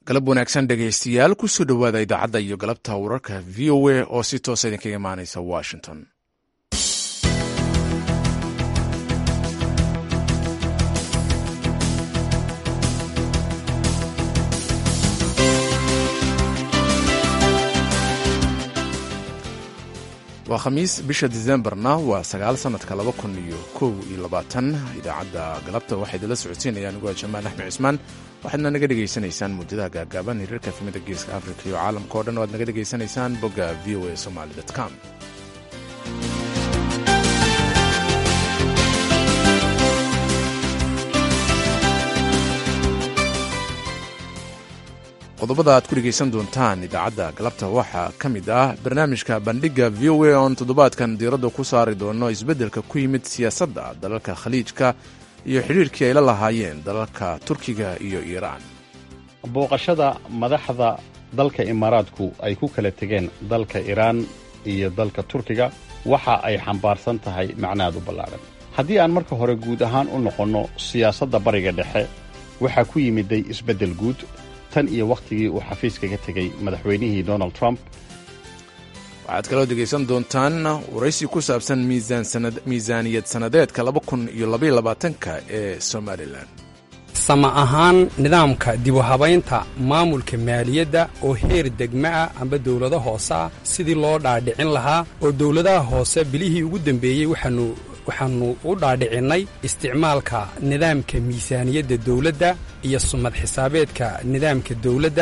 galab wanaagsan dhegaystayaal kusoo dhowaada idaacadda iyo galabta wararka v o a oo si toosa idinkaga imaanaysa washington waa khamiis bisha disembarna waa sagaal sanadka laba kun iyo kow iyo labaatan idaacadda galabta waxaa idinla socodsiinaya anigoo jamaal axmed cismaan waxaadna naga dhegaysanaysaan muujadaha gaagaaban hiriirka efmida geeska afrika iyo caalamka o dhan o aad naga dhegaysanaysaan bogga v o a somaly com qodobada aad ku dhegaysan doontaan idaacadda galabta waxaa ka mid ah barnaamijka bandhigga v o a oon toddobaadkan diiradda ku saari doono isbeddelka ku yimid siyaasadda dalalka khaliijka iyo xidhiirkii ay la lahaayeen dalalka turkiga iyo iiraan booqashada madaxda dalka imaaraadku ay ku kala tegeen dalka iiraan iyo dalka turkiga waxa ay xambaarsan tahay macnaad u ballaadhan haddii aan marka hore guud ahaan u noqonno siyaasadda bariga dhexe waxaa ku yimiday isbeddel guud tan iyo wakhtigii uu xafiiska ka tegey madaxweynihii donald trump waxaad kaloo dhegaysan doontaan waraysi ku saabsan miisaaniyad sannadeedka laba kun iyo labaiyo labaatanka ee somalilan sama ahaan nidaamka dibu habaynta maamulka maaliyadda oo heer degma ah amba dowlado hoose ah sidii loo dhaadhicin lahaa oo dowladaha hoose bilihii ugu dambeeyey waxaanu waxaannu u dhaadhicinnay isticmaalka nidaamka miisaaniyadda dawladda iyo sumad xisaabeedka nidaamka dawladda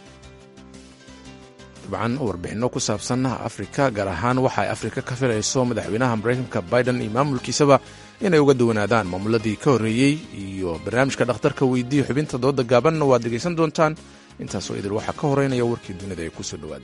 dabcan warbixinno ku saabsan afrika gaar ahaan waxa ay afrika ka filayso madaxweynaha maraykanka biden iyo maamulkiisaba inay uga duwanaadaan maamuladii ka horreeyey iyo barnaamijka dhakhtarka weydiiya xubinta dooda gaabanna waad dhegaysan doontaan intaasoo idil waxaa ka horeynaya warkii dunida ee kusoo dhowaada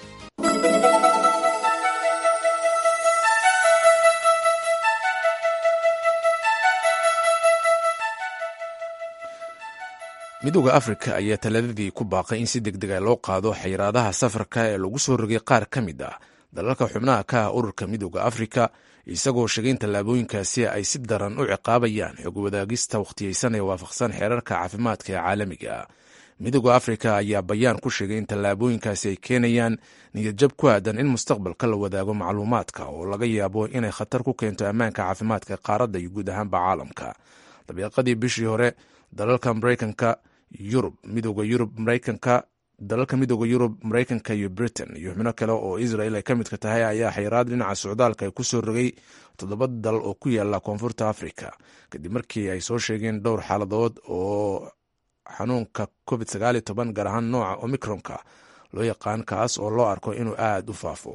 midooda afrika ayaa talaadadii ku baaqay in si deg dega loo qaado xayiraadaha safarka ee lagu soo rogay qaar ka mid ah dalalka xubnaha ka ah ururka midooda afrika isagoo sheegay in tallaabooyinkaasi ay si daran u ciqaabayaan xog wadaagista wakhtiyeysan ee waafaqsan xeerarka caafimaadka ee caalamiga midooda afrika ayaa bayaan ku sheegay in tallaabooyinkaasi ay keenayaan niyadjab ku aadan in mustaqbalka la wadaago macluumaadka oo laga yaabo inay khatar ku keento ammaanka caafimaadka qaaradda iyo guud ahaanba caalamka dabiiqadii bishii hore dalalka maraykanka yurub midooda yurub maraykanka dalalka midooda yurub maraykanka iyo britain iyo xubno kale oo israel ay ka midka tahay ayaa xayiraad dhinaca socdaalka ay ku soo rogay toddoba dal oo ku yaala koonfurta africa kadib markii ay soo sheegeen dhowr xaaladood oo xanuunka covid sagaaliyo toban gaar ahaan nooca omicronka loo yaqaan kaas oo loo arko inuu aada u faafo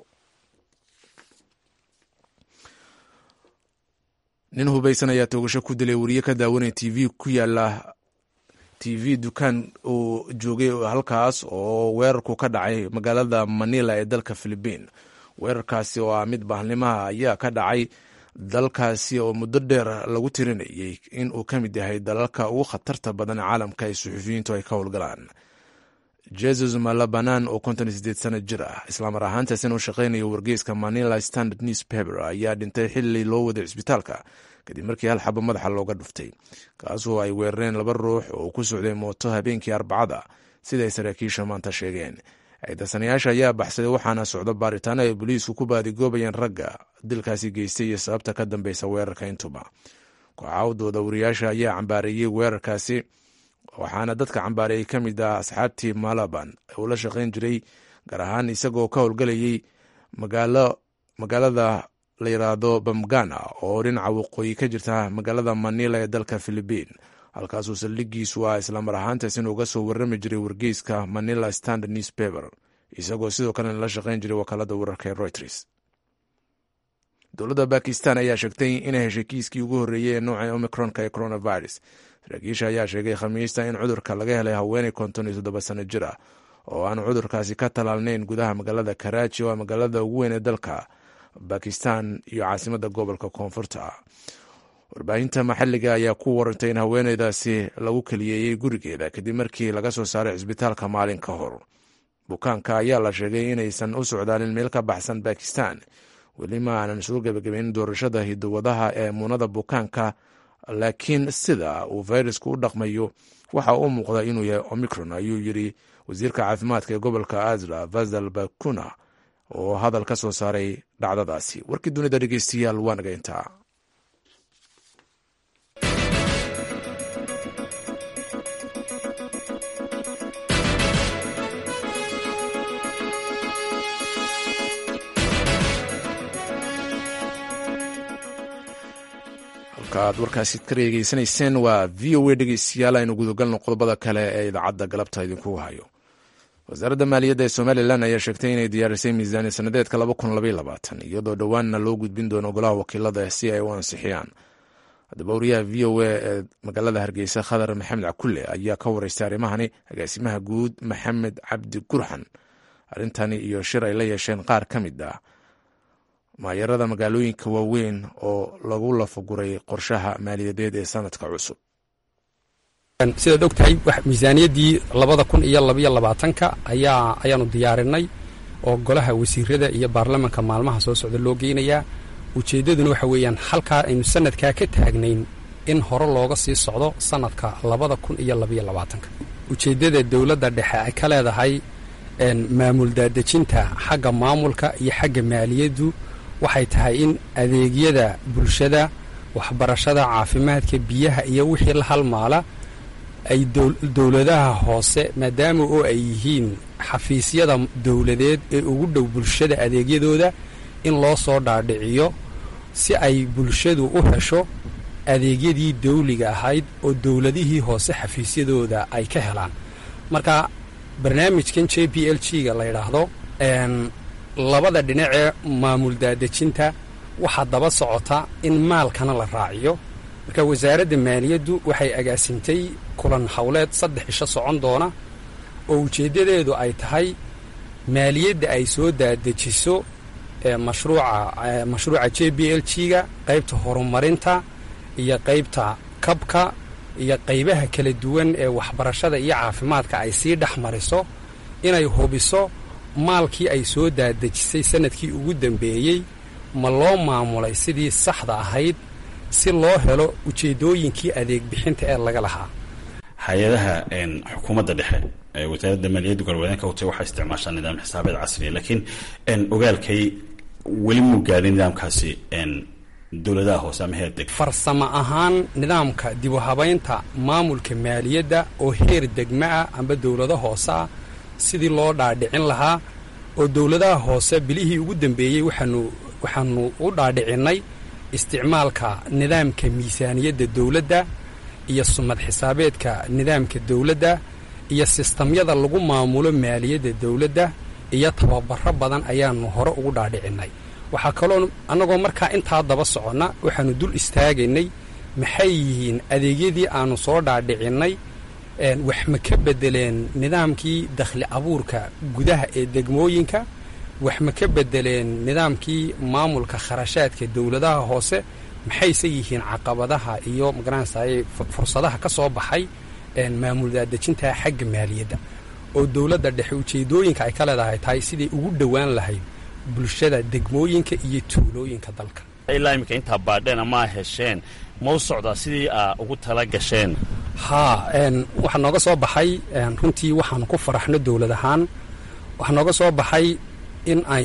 nin hubaysan ayaa toogasho ku dilay wariye ka daawanaya t v ku yaala t v dukaan uu joogay halkaas oo weerarku ka dhacay magaalada manila ee dalka philibiin weerarkaasi oo ah mid bahalnimaha ayaa ka dhacay dalkaasi oo muddo dheer lagu tirinayay in uu ka mid yahay dalalka ugu khatarta badan caalamka ee suxufiyiintu ay ka howlgalaan jesus malabanan oo konton iyo sideed sano jir ah islaamar ahaantaasina u shaqeynayo wargeyska manila standard newspaper ayaa dhintay xili loo waday cisbitaalka kadib markii hal xabo madaxa looga dhuftay kaasoo ay weerareen laba ruux oo ku socday mooto habeenkii arbacada siday saraakiisha maanta sheegeen ciidasanayaasha ayaa baxsaday waxaana socdo baaritaano ay boliisku ku baadigoobayeen ragga dilkaasi geystay iyo sababta ka dambeysa weerarka intuba kooxawdooda wariyaasha ayaa cambaareeyey weerarkaasi waxaana dadka cambaareeyey ka mid ah asxaabtii malaban uu la shaqeyn jiray gaar ahaan isagoo ka howlgalayay magaalada la yiraahdo bamgana oo dhinaca waqooyi ka jirta magaalada manila ee dalka philibiin halkaasuu saldhigiisu ah islamar ahaantaas inuu uga soo warrami jiray wargeyska manila standard newspaper isagoo sidoo kalena la shaqeyn jiray wakaalada wararka ee reuters dowladda bakistan ayaa sheegtay inay heshay kiiskii ugu horreeyey ee nooca omicronka ee coronavirus saraakiisha ayaa sheegay khamiista in cudurka laga helay haweeney konton iyo toddoba sano jir ah oo aan cudurkaasi ka talaalnayn gudaha magaalada karaaji oo ah magaalada ugu weyn ee dalka bakistan iyo caasimada gobolka koonfurta warbaahinta maxalliga ayaa ku warantay in haweeneydaasi lagu keliyeeyey gurigeeda kadib markii laga soo saaray cisbitaalka maalin ka hor bukaanka ayaa la sheegay inaysan u socdaalin meel ka baxsan bakistan weli ma aanan soo gebagabeyn doorashada hidowadaha ee muunada bukaanka laakiin sida uu fayrasku u dhaqmayo waxa uu muuqda inuu yahay omicron ayuu yidhi wasiirka caafimaadka ee gobolka azra vasal bakuna oo hadal ka soo saaray dhacdadaasi warkii dunida dhegeystayaal waa naga intaa aad warkaasi ka dhegeysanayseen waa v o a dhegeystayaal aynu gudagalno qodobada kale ee idaacadda galabta idinku hayo wasaaradda maaliyadda ee somalilan ayaa sheegtay inay diyaarisay miisaani sanadeedka iyadoo dhowaanna loo gudbin doono golaha wakiilada si ay u ansixiyaan haddaba wariyaha v o a ee magaalada hargeysa khadar maxamed cakulle ayaa ka wareystay arrimahani agaasimaha guud maxamed cabdi gurxan arrintani iyo shir ay la yeesheen qaar ka mid ah maayarada magaalooyinka waaweyn oo lagu lafaguray qorshaha maaliyadeed ee sanadka cusub sidaad og tahay miisaaniyaddii labada kun iyo labaiyo labaatanka ayaa ayaanu diyaarinay oo golaha wasiirada iyo baarlamanka maalmaha soo socda loo geynayaa ujeeddaduna waxa weeyaan halkaa aynu sanadkaa ka taagnayn in hore looga sii socdo sanadka labada kun iyo labaiyo labaatanka ujeeddada dowladda dhexe ay ka leedahay maamul daadejinta xagga maamulka iyo xagga maaliyaddu waxay tahay in adeegyada bulshada waxbarashada caafimaadka biyaha iyo wixii la halmaala ay dowladaha hoose maadaama oo ay yihiin xafiisyada dowladeed ee ugu dhow bulshada adeegyadooda in loo soo dhaadhiciyo si ay bulshadu u hesho adeegyadii dawliga ahayd oo dowladihii hoose xafiisyadooda ay ka helaan marka barnaamijkan j b l g ga la yidhaahdo labada dhinacee maamul daadejinta waxaa daba socota in maalkana la raaciyo marka wasaaradda maaliyaddu waxay agaasintay kulan howleed saddex isho socon doona oo ujeeddadeedu ay tahay maaliyadda ay soo daadejiso mashruuca mashruuca j b l g ga qaybta horumarinta iyo qaybta kabka iyo qaybaha kala duwan ee waxbarashada iyo caafimaadka ay sii dhex mariso inay hubiso maalkii ay soo daadejisay sanadkii ugu dambeeyey ma loo maamulay sidii saxda ahayd si loo helo ujeeddooyinkii adeeg bixinta ee laga lahaa hay-adaha xukuumadda dhexe ee wasaaradda maaliyadda galbeedeenka hutay waxay isticmaashaa nidaam xisaabeed casriya laakiin ogaalkay weli muu gaadhin nidaamkaasi dowladaha hoose ama heer deg farsamo ahaan nidaamka dib u habaynta maamulka maaliyadda oo heer degma ah amba dowlado hoose ah sidii loo dhaadhicin lahaa oo dowladaha hoose bilihii ugu dambeeyey waxaanu waxaanu u dhaadhicinnay isticmaalka nidaamka miisaaniyadda dowladda iyo sumad xisaabeedka nidaamka dowladda iyo sistamyada lagu maamulo maaliyadda dowladda iyo tababaro badan ayaanu hore ugu dhaadhicinnay waxaa kaloo annagoo markaa intaa daba soconna waxaanu dul istaagaynay maxay yihiin adeegyadii aanu soo dhaadhicinnay wax ma ka bedeleen nidaamkii dakhli abuurka gudaha ee degmooyinka wax ma ka bedeleen nidaamkii maamulka kharashaadka dowladaha hoose maxayse yihiin caqabadaha iyo magaranaysaye fursadaha ka soo baxay maamul daadejinta xagga maaliyadda oo dowladda dhexe ujeedooyinka ay ka leedahay tahay siday ugu dhowaan lahayd bulshada degmooyinka iyo tuulooyinka dalka ilaa iminka intaa baadheena maa hesheen ma u socdaa sidii aa ugu tala gasheen haa waxaa nooga soo baxay runtii waxaanu ku faraxno dowlad ahaan waxaa nooga soo baxay in ay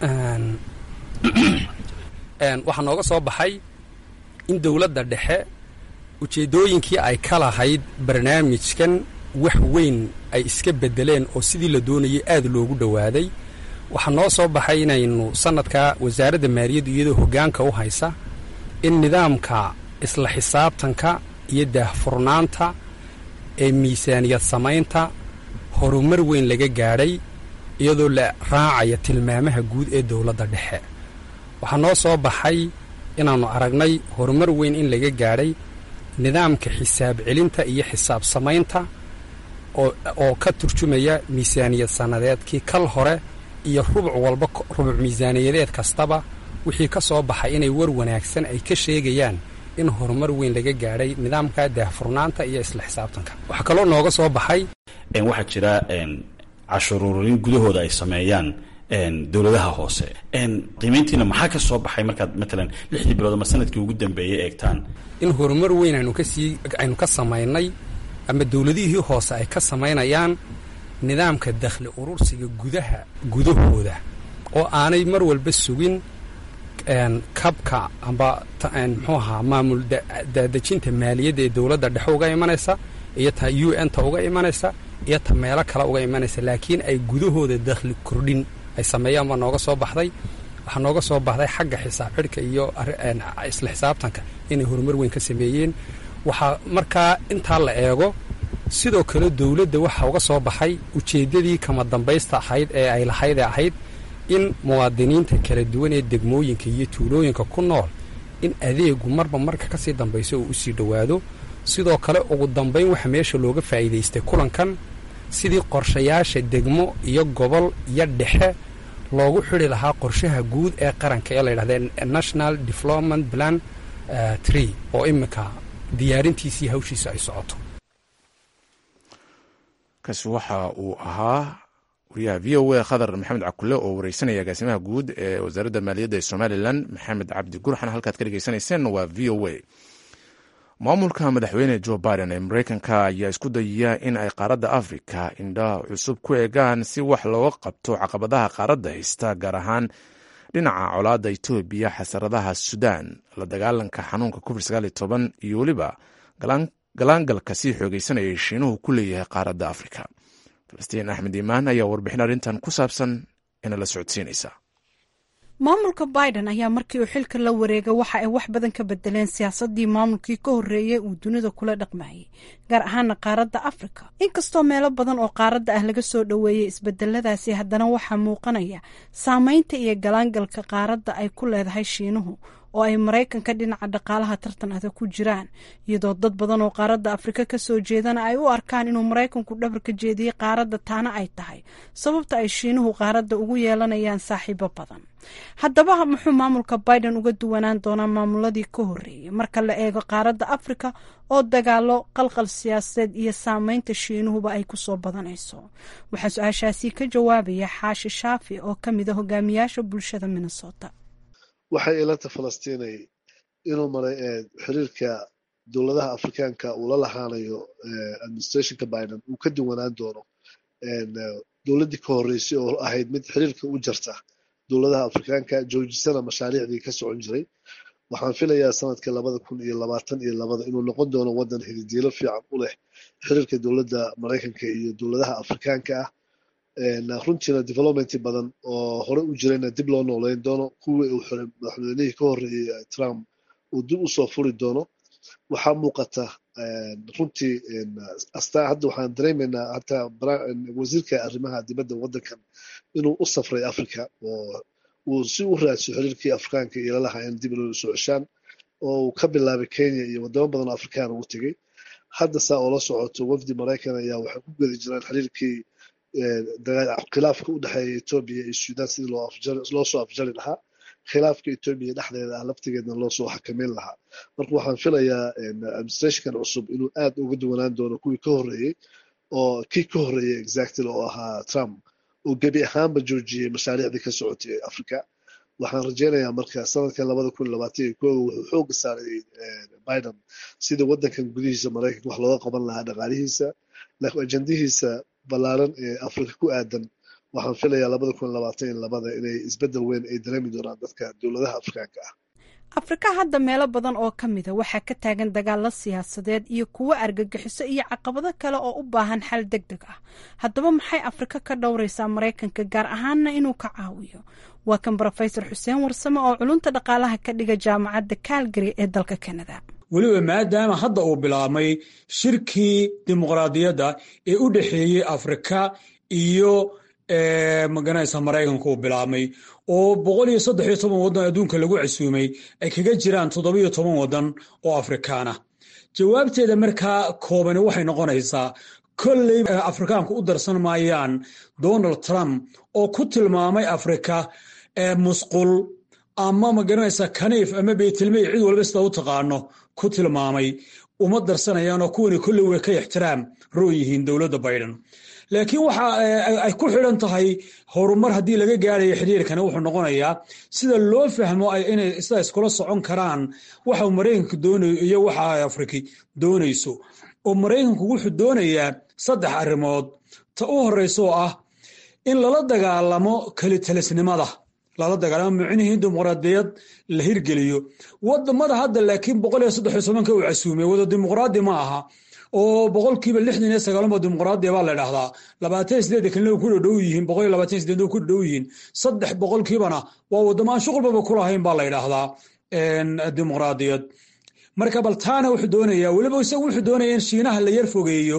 waxaa nooga soo baxay in dowladda dhexe ujeeddooyinkii ay ka lahayd barnaamijkan wax weyn ay iska bedeleen oo sidii la doonayay aad loogu dhowaaday waxaa noo soo baxay inaynu sanadka wasaaradda maaliyaddu iyadoo hoggaanka u haysa in nidaamka isla xisaabtanka iyo daahfurnaanta ee miisaaniyad samaynta horumar weyn laga gaadhay iyadoo la raacaya tilmaamaha guud ee dowladda dhexe waxaa noo soo baxay inaannu aragnay horumar weyn in laga gaadhay nidaamka xisaab celinta iyo xisaab samaynta oo ka turjumaya miisaaniyad sannadeedkii kal hore iyo rubuc walba rubuc miisaaniyadeed kastaba wixii ka soo baxay inay war wanaagsan ay ka sheegayaan in horumar weyn laga gaadhay nidaamka daahfurnaanta iyo isla xisaabtanka waxaa kaloo nooga soo baxay waxaa jira cashuruurin gudahooda ay sameeyaan dowladaha hoose qiimayntiina maxaa ka soo baxay markaad matalan lixdii bilood ama sanadkii ugu dambeeyay eegtaan in horumar weyn aynu kasii aynu ka samaynay ama dowladihii hoose ay ka samaynayaan nidaamka dakhli urursiga gudaha gudahooda oo aanay mar walba sugin kabka amba muxuu ahaa maamul daadejinta maaliyadda ee dowladda dhexe uga imanaysa iyo ta u n ta uga imanaysa iyo ta meelo kale uga imanaysa laakiin ay gudahooda dakhli kordhin ay sameeyaan baa nooga soo baxday waxaa nooga soo baxday xagga xisaab xidhka iyo isla xisaabtanka inay horumar weyn ka sameeyeen waxaa markaa intaa la eego sidoo kale dowladda waxaa uga soo baxay ujeeddadii kama dambaysta ahayd ee ay lahayd ee ahayd in muwaadiniinta kala duwan ee degmooyinka iyo tuulooyinka ku nool in adeegu marba marka kasii dambayso uu usii dhowaado sidoo kale ugu dambayn waxa meesha looga faa'iidaystay kulankan sidii qorshayaasha degmo iyo gobol iyo dhexe loogu xidi lahaa qorshaha guud ee qaranka ee layidhahda national development plan tree oo iminka diyaarintiisii hawshiisa ay socoto kaasi waxa uu ahaa wariyaha v o a khadar maxamed cakule oo wareysanaya agaasimaha guud ee wasaaradda maaliyadda ee somalilan maxamed cabdi gurxan halkaad ka dhegeysanayseen waa v o a maamulka madaxweyne jo biden ee mareykanka ayaa isku dayaya in ay qaaradda afrika indhaha cusub ku eegaan si wax looga qabto caqabadaha qaaradda haysta gaar ahaan dhinaca colaadda etoobiya xasaradaha sudan la dagaalanka xanuunka covid iyo weliba galaangalka sii xoogeysanayay shiinuhu ku leeyahay qaaradda afrika falastiin axmed iimaan ayaa warbixin arrintan ku saabsan ina la socodsiinaysa maamulka biden ayaa markii uu xilka la wareegay waxa ay wax badan ka bedeleen siyaasadii maamulkii ka horreeyay uu dunida kula dhaqmayay gaar ahaana qaaradda afrika inkastoo meelo badan oo qaaradda ah laga soo dhoweeyey isbedeladaasi haddana waxaa muuqanaya saameynta iyo galaangalka qaaradda ay ku leedahay shiinuhu oo ay maraykanka dhinaca dhaqaalaha tartan adag ku jiraan iyadoo dad badan oo qaaradda afrika kasoo jeedana ay u arkaan inuu maraykanku dhabarka jeediyey qaaradda taana ay tahay sababta ay shiinuhu qaaradda ugu yeelanayaan saaxiibo badan haddaba muxuu maamulka biden uga duwanaan doonaa maamuladii ka horreeyay marka la eego qaaradda afrika oo dagaalo qalqal siyaasadeed iyo saameynta shiinuhuba ay kusoo badanayso waxaa su-aashaasi ka jawaabaya xaashi shaafi oo ka mid a hogaamiyaasha bulshada minnesota waxay ilanta falastiinay inuu maray xiriirka dowladaha afrikaanka uu la lahaanayo administrationka biden uu ka duwanaan doono dowladdii ka horreysay oo ahayd mid xiriirka u jarta dowladaha afrikaanka joojisana mashaariicdii ka socon jiray waxaan filayaa sanadka labada kun iyo labaatan iyo labada inuu noqon doono waddan hididiilo fiican u leh xiriirka dowladda maraykanka iyo dowladaha afrikaanka ah runtiina development badan oo hore u jirayna dib loo nooleyn doono kuwii uu xiray madaxweynihii ka horreeyey trump uu dib usoo furi doono waxaa muuqata runtii astaa hadda waxaan dareemaynaa hataa wasiirka arrimaha dibadda waddankan inuu u safray africa oo uu si u raadso xiriirkii afrikaanka iyo lalahaa in dib loo soo ceshaan oo uu ka bilaabay kenya iyo wadamo badan oo afrikaan ugu tegey hadda saa oo la socoto wafdi maraykan ayaa waxay ku gedi jiraan xiriirkii khilaafka u dhexeeya etoobiya iyo sudan sidii loo soo afjari lahaa khilaafka etoobiya dhexdeeda ah laftigeedna loo soo xakameyn lahaa marka waxaan filayaa administrationkan cusub inuu aad uga duwanaan doono kuwii ka horreeyey oo kii ka horreeyey exactly oo ahaa trump oo gebi ahaanba joojiyey mashaariicdii ka socotay ee africa waxaan rajeynayaa marka sanadka labada kun labaatan iyo kooga wuxuu xooga saaray biden sidii waddankan gudihiisa maraykanka wax looga qaban lahaa dhaqaalihiisa laakiin ajandihiisa ballaaran ee afrika ku aadan waxaan filayaa labada kun labaatan iyo labada inay isbeddel weyn ay dareemi doonaan dadka dowladaha afrikaanka ah afrika hadda meelo badan oo ka mida waxaa ka taagan dagaalo siyaasadeed iyo kuwo argagixiso iyo caqabado kale oo u baahan xal deg deg ah haddaba maxay afrika ka dhowraysaa maraykanka gaar ahaanna inuu ka caawiyo waa kan brofesor xuseen warsame oo culunta dhaqaalaha ka dhiga jaamacadda calgary ee dalka canada weliba maadaama hadda uu bilaabmay shirkii dimuqraadiyadda ee u dhexeeyey afrika iyo maganaysa maraykanka uu bilaabmay oo boqol iyo saddex iyo toban waddan adduunka lagu casuumay ay kaga jiraan toddobiyo toban waddan oo afrikaan ah jawaabteeda markaa koobani waxay noqonaysaa kolley afrikaanku u darsan maayaan donald trump oo ku tilmaamay afrika musqul ama magaranaysa kaniif ama beytilmey cid walba sida u taqaano ku tilmaamay uma darsanayaanoo kuwani kolley way ka ixtiraam roo yihiin dowladda biden laakiin waxa ay ku xidhan tahay horumar haddii laga gaarayo xiriirkani wuxuu noqonayaa sida loo fahmo inay sida iskula socon karaan waxa maraykanka doonayo iyo waxa ay afriki doonayso oo maraykanku wuxuu doonayaa saddex arrimood ta u horraysa oo ah in lala dagaalamo kelitalisnimada lala dagaalamo micnihii dimuqraadiyad la hirgeliyo wadamada hadda laakiin boqol iyo saddex iyo tobanka uu casuumay wada dimuqraadi ma aha oo boqolkiiba lixdan iyo sagaalmo dimuqraadiya baa la dhahdaa labaatan sideed kalina ku dhadhow yihiin boqol iyo labaatan sideed ku dhadhow yihiin saddex boqolkiibana waa wadamo aan shuqulbaba ku lahayn baa la ydhaahdaa dimuqraadiyad marka bal taana wuxuu doonayaa weliba isagu wuxuu doonaya in shiinaha la yar fogeeyo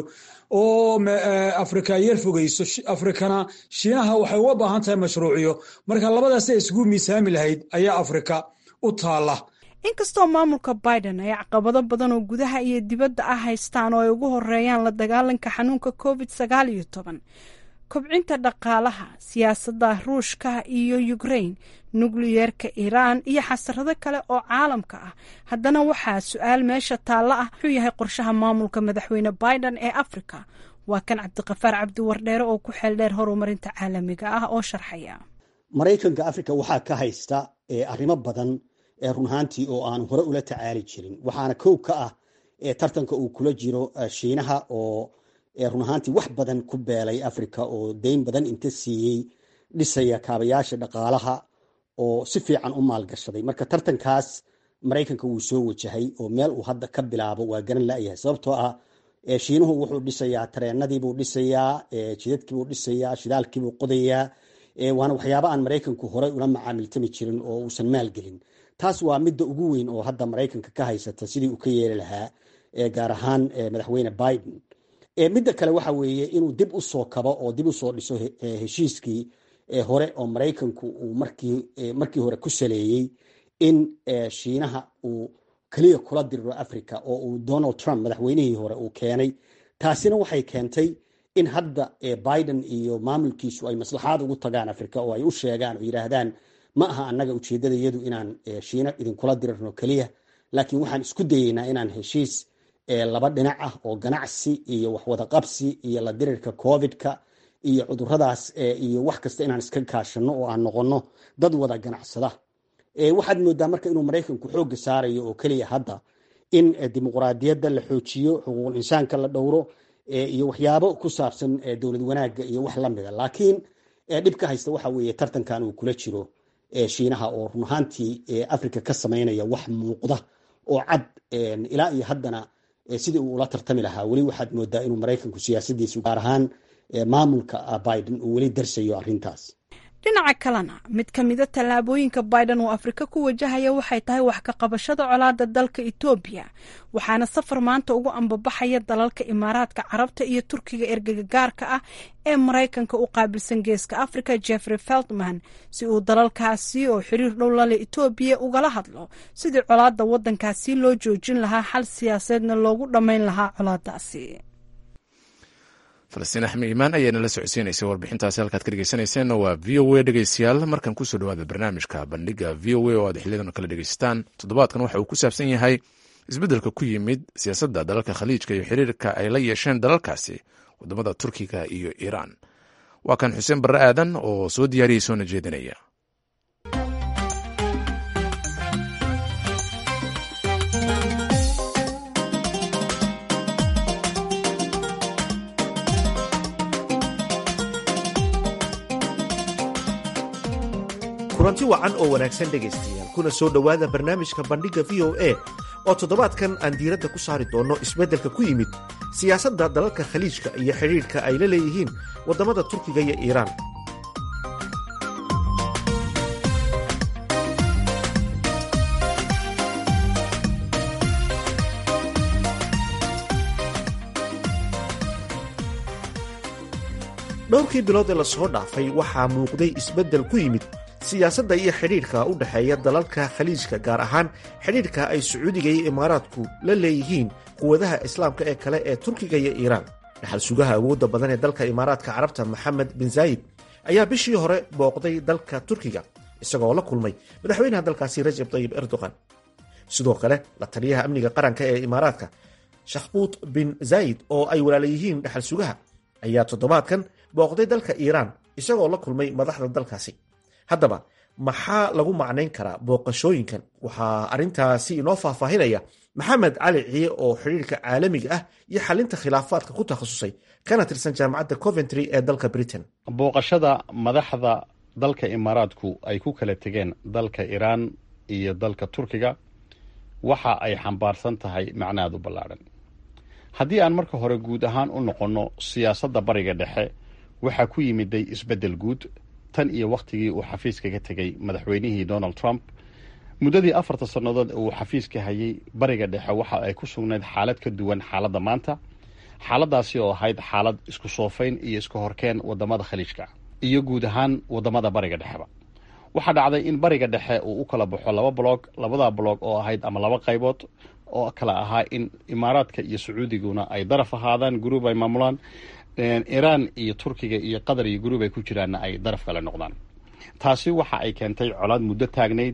oo afrika yar fogeyso afrikana shiinaha waxay uga baahan tahay mashruuciyo marka labadaas ay isugu miisaami lahayd ayaa afrika u taala inkastoo maamulka biden ay caqabado badan oo gudaha iyo dibadda ah haystaan oo ay ugu horeeyaan la dagaalanka xanuunka covid sagaal iyo toban kobcinta dhaqaalaha siyaasadda ruushka iyo ukrain nukliyeerka iiraan iyo xasarado kale oo caalamka ah haddana waxaa su-aal meesha taalla ah wuxuu yahay qorshaha maamulka madaxweyne biden ee afrika waa kan cabdiqafaar cabdiwardheere oo ku xeeldheer horumarinta caalamiga ah oo sharxaya maraykanka afrika waxaa ka haysta arrimo badan ee run ahaantii oo aan hore ula tacaali jirin waxaana kow ka ah tartanka uu kula jiro shiinaha oo run ahaantii wax badan ku beelay africa oo deyn badan inta siiyey dhisaya kaabayaasha dhaqaalaha oo si fiican u maalgashaday marka tartankaas maraykanka wuu soo wajahay oo meel uu hadda ka bilaabo waa garan layahay sababtoo ah shiinuhu wuxuu dhisayaa tareenadiibuu dhisayaa jidadkiibuu dhisayaa shidaalkiibuu qodayaa waana waxyaaba aan maraykanku horey ula macaamiltami jirin oo uusan maalgelin taas waa midda ugu weyn oo hadda maraykanka ka haysata sidii uu ka yeeli lahaa gaar ahaan madaxweyne biden midda kale waxa weeye inuu dib u soo kabo oo dib usoo dhiso heshiiskii hore oo maraykanku uu markii hore ku saleeyey in shiinaha uu keliya kula diriro africa oo uu donald trump madaxweynihii hore uu keenay taasina waxay keentay in hadda biden iyo maamulkiisu ay maslaxaad ugu tagaan africa oo ay u sheegaan oo yidhaahdaan ma aha annaga ujeedadayadu inaan shiina idinkula dirirno keliya laakiin waxaan isku dayeynaa inaan heshiis laba dhinac ah oo ganacsi iyo waxwada qabsi iyo la dirirka covidka iyo cuduradaas iyo wax kasta inaan iska kaashano oo aan noqono dad wada ganacsada waxaad moodaa marka inuu maraykanku xooga saarayo oo keliya hadda in dimuqraadiyadda la xoojiyo xuquuqul insaanka la dhowro iyo waxyaabo ku saabsan dowlad wanaagga iyo wax lamida laakiin dhibka haysta waxa weeye tartankan uu kula jiro shiinaha oo run ahaantii africa ka samaynaya wax muuqda oo cad ilaa iyo haddana sidii uu ula tartami lahaa weli waxaad moodaa inuu maraykanku siyaasadiisu gaar ahaan maamulka biden uu weli darsayo arrintaas dhinaca kalena mid ka mida tallaabooyinka biden uu afrika ku wajahaya waxay tahay wax ka qabashada colaada dalka etoobiya waxaana safar maanta ugu ambabaxaya dalalka imaaraadka carabta iyo turkiga ergagagaarka ah ee maraykanka u qaabilsan geeska africa jeffrey feltman si uu dalalkaasi oo xiriir dhow lale etoobiya ugala hadlo sidii colaada wadankaasi loo joojin lahaa xal siyaaseedna loogu dhammayn lahaa colaadaasi falastiin axmed iimaan ayaana la socodsiinaysa warbixintaasi halkaad ka dhegeysaneyseen waa v o a dhegeystayaal markan kusoo dhawaada barnaamijka bandhiga v o a oo aad xiliyadan kala dhegeystaan toddobaadkan waxa uu ku saabsan yahay isbeddelka ku yimid siyaasadda dalalka khaliijka iyo xiriirka ay la yeesheen dalalkaasi wadamada turkiga iyo iiraan waa kan xuseen barre aadan oo soo diyaariyey soona jeedinaya kulanti wacan oo wanaagsan dhegaystayaal kuna soo dhowaada barnaamijka bandhigga v o a oo toddobaadkan aan diiradda ku saari doonno isbeddelka ku yimid siyaasadda dalalka khaliijka iyo xidhiidhka ay la leeyihiin waddamada turkiga iyo iiraan dhowrkii bilood ee lasoo dhaafay waxaa muuqday isbeddel ku yimid siyaasadda iyo xidhiidhka u dhexeeya dalalka khaliijka gaar ahaan xidhiidhka ay sacuudiga iyo imaaraadku la leeyihiin quwadaha islaamka ee kale ee turkiga iyo iiraan dhaxal sugaha awoodda badan ee dalka imaaraadka carabta maxamed bin zaayid ayaa bishii hore booqday dalka turkiga isagoo la kulmay madaxweynaha dalkaasi rajab tayib erdogan sidoo kale la taliyaha amniga qaranka ee imaaraadka shakhbuut bin zaayid oo ay walaala yihiin dhaxal sugaha ayaa toddobaadkan booqday dalka iiraan isagoo la kulmay madaxda dalkaasi haddaba maxaa lagu macnayn karaa booqashooyinkan waxaa arrintaasi inoo faahfaahinaya maxamed cali ciye oo xidhiirka caalamiga ah iyo xalinta khilaafaadka ku takhasusay kana tirsan jaamacadda coventry ee dalka britain booqashada madaxda dalka imaaraadku ay ku kala tegeen dalka iiraan iyo dalka turkiga waxa ay xambaarsan tahay macnaad u ballaadhan haddii aan marka hore guud ahaan u noqonno siyaasadda bariga dhexe waxaa ku yimiday isbeddel guud tan iyo wakhtigii uu xafiiska ka tegey madaxweynihii donald trump muddadii afarta sannadood uu xafiiska hayay bariga dhexe waxa ay ku sugnayd xaalad ka duwan xaaladda maanta xaaladdaasi oo ahayd xaalad isku soofayn iyo isku horkeen waddamada khaliijka iyo guud ahaan waddamada bariga dhexeba waxaa dhacday in bariga dhexe uu u kala baxo laba blog labada blog oo ahayd ama laba qaybood oo kala ahaa in imaaraadka iyo sacuudiguna ay daraf ahaadaan guruub ay maamulaan iiraan iyo turkiga iyo qatar iyo guruub ay ku jiraanna ay daraf kale noqdaan taasi waxa ay keentay colaad muddo taagnayd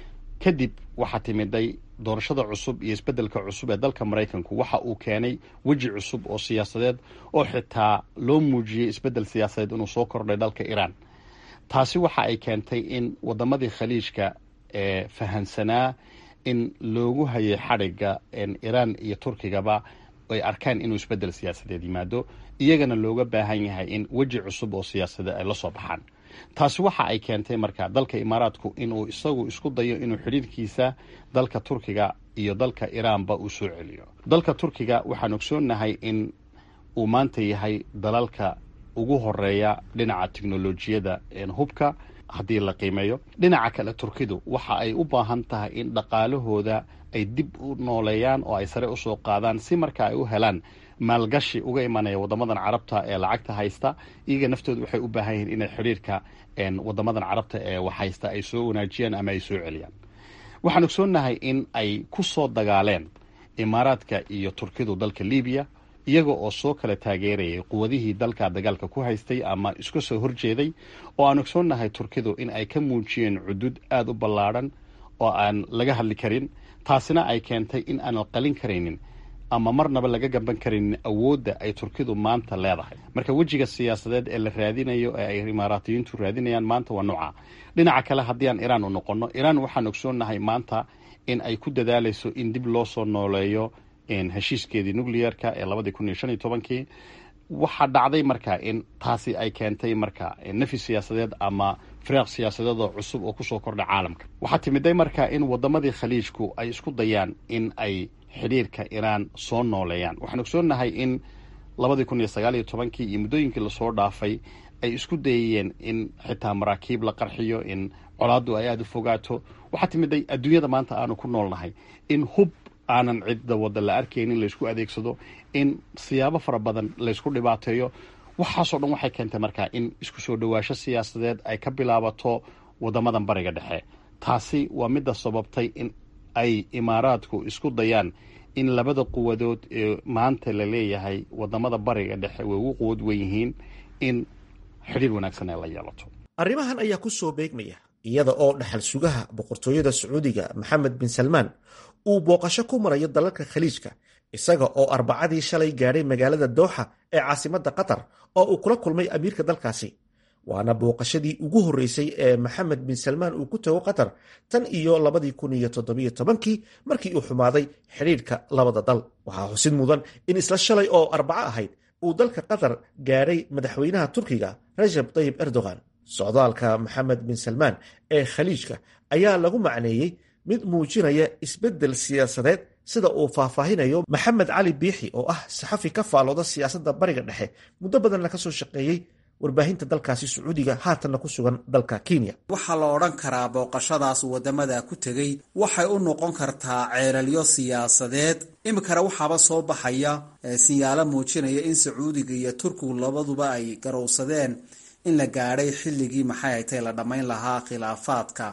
kadib waxaa timiday doorashada cusub iyo isbeddelka cusub ee dalka maraykanku waxa uu keenay weji cusub oo siyaasadeed oo xitaa loo muujiyey isbeddel siyaasadeed inuu soo kordhay dalka iiraan taasi waxa ay keentay in waddamadii khaliijka ee fahansanaa in loogu hayay xadhigga iiraan iyo turkigaba ay arkaan inuu isbeddel siyaasadeed yimaado iyagana looga baahan yahay in weji cusub oo siyaasadeed ay la soo baxaan taasi waxa ay keentay marka dalka imaaraadku inuu isagu isku dayo inuu xidhiirkiisa dalka turkiga iyo dalka iiraanba uu soo celiyo dalka turkiga waxaan ogsoonnahay in uu maanta yahay dalalka ugu horeeya dhinaca teknolojiyada hubka haddii la qiimeeyo dhinaca kale turkidu waxa ay u baahan tahay in dhaqaalahooda ay dib u nooleeyaan oo ay sare usoo qaadaan si marka ay u helaan maalgashi uga imanaya waddamadan carabta ee lacagta haysta iyaga naftooda waxay u baahan yihiin inay xidhiirka waddamadan carabta ee wax haysta ay soo wanaajiyaan ama ay soo celiyaan waxaan ogsoonnahay in ay ku soo dagaaleen imaaraadka iyo turkidu dalka libiya iyaga oo soo kala taageerayay quwadihii dalka dagaalka ku haystay ama iska soo horjeeday oo aan ogsoonnahay turkidu in ay ka muujiyeen cudud aada u ballaadhan oo aan laga hadli karin taasina ay keentay in aanan qalin karaynin ama marnaba laga gamban karaynin awoodda ay turkidu maanta leedahay marka wejiga siyaasadeed ee la raadinayo ee ay imaaraatiyiintu raadinayaan maanta waa nooca dhinaca kale haddii aan iiraan u noqonno iiraan waxaan ogsoonnahay maanta in ay ku dadaalayso in dib loo soo nooleeyo heshiiskeedii nuclearka ee labadii kun iyo shan iyo tobankii waxaa dhacday marka in taasi ay keentay marka nafi siyaasadeed ama firaaq siyaasadeed oo cusub oo kusoo kordha caalamka waxaa timiday marka in waddamadii khaliijku ay isku dayaan in ay xidhiirka iiraan soo nooleeyaan waxaan ogsoonnahay in labadii kun iyo sagaal iyo tobankii iyo muddooyinkii lasoo dhaafay ay isku dayayeen in xitaa maraakiib la qarxiyo in colaaddu ay aada u fogaato waxaa timiday adduunyada maanta aanu ku noolnahay in hub aanan cidda wadda la arkaynin laysku adeegsado in siyaabo fara badan laysku dhibaateeyo waxaasoo dhan waxay keentay markaa in isku soo dhowaasho siyaasadeed ay ka bilaabato waddamadan bariga dhexe taasi waa midda sababtay in ay imaaraadku isku dayaan in labada quwadood ee maanta la leeyahay waddamada bariga dhexe way ugu quwad wen yihiin in xidhiir wanaagsan ay la yeelato arrimahan ayaa ku soo beegmaya iyada oo dhaxal sugaha boqortooyada sacuudiga maxamed bin salmaan uu booqasho ku marayo dalalka khaliijka isaga oo arbacadii shalay gaadhay magaalada dooxa ee caasimadda qatar oo uu kula kulmay amiirka dalkaasi waana booqashadii ugu horreysay ee maxamed bin salmaan uu ku tago qatar tan iyo labadii kun iyo toddobiyo tobankii markii uu xumaaday xidhiidhka labada dal waxaa xusid mudan in isla shalay oo arbaco ahayd uu dalka qatar gaadhay madaxweynaha turkiga rajab tayib erdogan socdaalka maxamed bin salmaan ee khaliijka ayaa lagu macneeyey mid muujinaya isbeddel siyaasadeed sida uu faahfaahinayo maxamed cali biixi oo ah saxafi ka faalooda siyaasadda bariga dhexe muddo badanna ka soo shaqeeyey warbaahinta dalkaasi sacuudiga haatanna ku sugan dalka kenya waxaa la odhan karaa booqashadaas waddamada ku tegey waxay u noqon kartaa ceelalyo siyaasadeed iminkana waxaaba soo baxaya sinyaalo muujinaya in sacuudiga iyo turkigu labaduba ay garowsadeen in la gaadhay xilligii maxay haytay la dhammayn lahaa khilaafaadka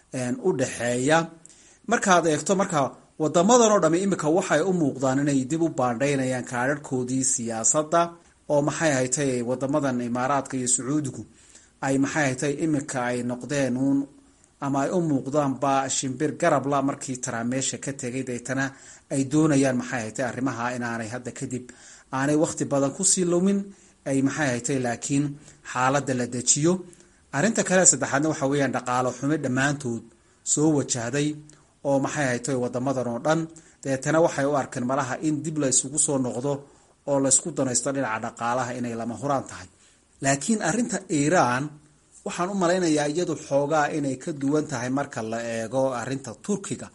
u dhexeeya markaad eegto marka wadamadan oo dhamme iminka waxay u muuqdaan inay dib u baandhaynayaan kaadharhkoodii siyaasadda oo maxay haytay wadamadan imaaraadka iyo sacuudigu ay maxay haytay iminka ay noqdeen uun ama ay u muuqdaanba shimbir garabla markii taraa meesha ka tegay deetana ay doonayaan maxay haytay arrimaha inaanay hadda kadib aanay wakhti badan kusii lumin ay maxay haytay laakiin xaaladda la dejiyo arrinta kale saddexaadna waxa weeyaan dhaqaalo xume dhammaantood soo wajahday oo maxay haytay wadamadan oo dhan dabeetana waxay u arkeen malaha in dib la isugu soo noqdo oo laysku danaysto dhinaca dhaqaalaha inay lama huraan tahay laakiin arrinta iiraan waxaan u malaynayaa iyadu xoogaa inay ka duwan tahay marka la eego arrinta turkiga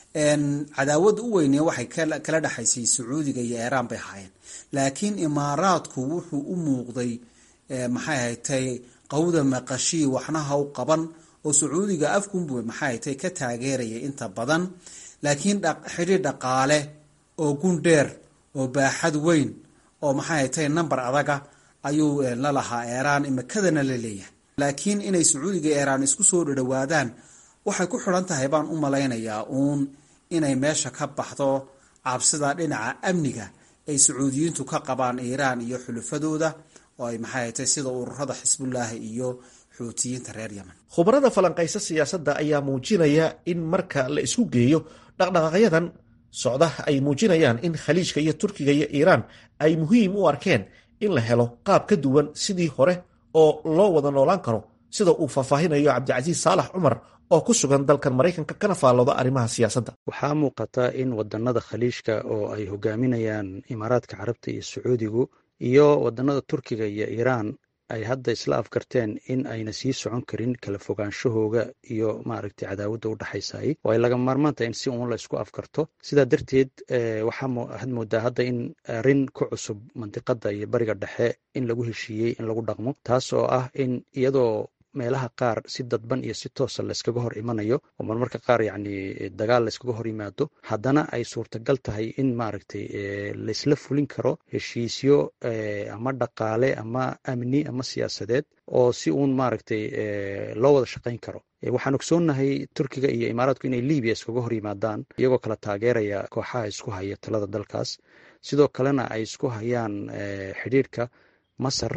cadaawada u weyne waxay kala dhexaysay sacuudiga iyo iiraan bay ahaayeen laakiin imaaraadku wuxuu u muuqday maxay haytay qawda maqashii waxna haw qaban oo sacuudiga afkunbu maxay haytay ka taageeraya inta badan laakiin xidhiir dhaqaale oo gundheer oo baaxad weyn oo maxay haytay number adaga ayuu la lahaa iiraan imikadana la leeyahay laakiin inay sacuudiga iiraan isku soo dhadhawaadaan waxay ku xidhan tahay baan u malaynayaa uun inay meesha ka baxdo cabsida dhinaca amniga ay sacuudiyiintu ka qabaan iiraan iyo xulufadooda oo ay maxay haytay sida ururada xisbullaahi iyo xuutiyiinta reer yemen khubarada falanqaysa siyaasadda ayaa muujinaya in marka la isku geeyo dhaqdhaqaaqyadan socda ay muujinayaan in khaliijka iyo turkiga iyo iiraan ay muhiim u arkeen in la helo qaab ka duwan sidii hore oo loo wada noolaan karo sida uu faahfaahinayo cabdicasiis saalax cumar oo ku sugan dalkan maraykanka kana faallooda arrimaha siyaasadda waxaa muuqata in wadannada khaliijka oo ay hogaaminayaan imaaraadka carabta iyo sacuudigu iyo wadannada turkiga iyo iiraan ay hadda isla afgarteen in ayna sii socon karin kala fogaanshahooga iyo maaragtay cadaawadda u dhexaysay oo ay laga maarmaan tahay in si uun la isku afgarto sidaa darteed waxaad moodaa hadda in arrin ku cusub mandiqadda iyo bariga dhexe in lagu heshiiyey in lagu dhaqmo taas oo ah in iyadoo meelaha qaar si dadban iyo si toosa layskaga hor imanayo oo marmarka qaar yacni dagaal layskaga hor yimaado haddana ay suurtagal tahay in maaragtay laysla fulin karo heshiisyo ama dhaqaale ama amni ama siyaasadeed oo si uun maaragtay loo wada shaqayn karo waxaan ogsoonnahay turkiga iyo imaaraadku inay libiya iskaga hor yimaadaan iyagoo kala taageeraya kooxaha isku haya talada dalkaas sidoo kalena ay isku hayaan xidhiirka masar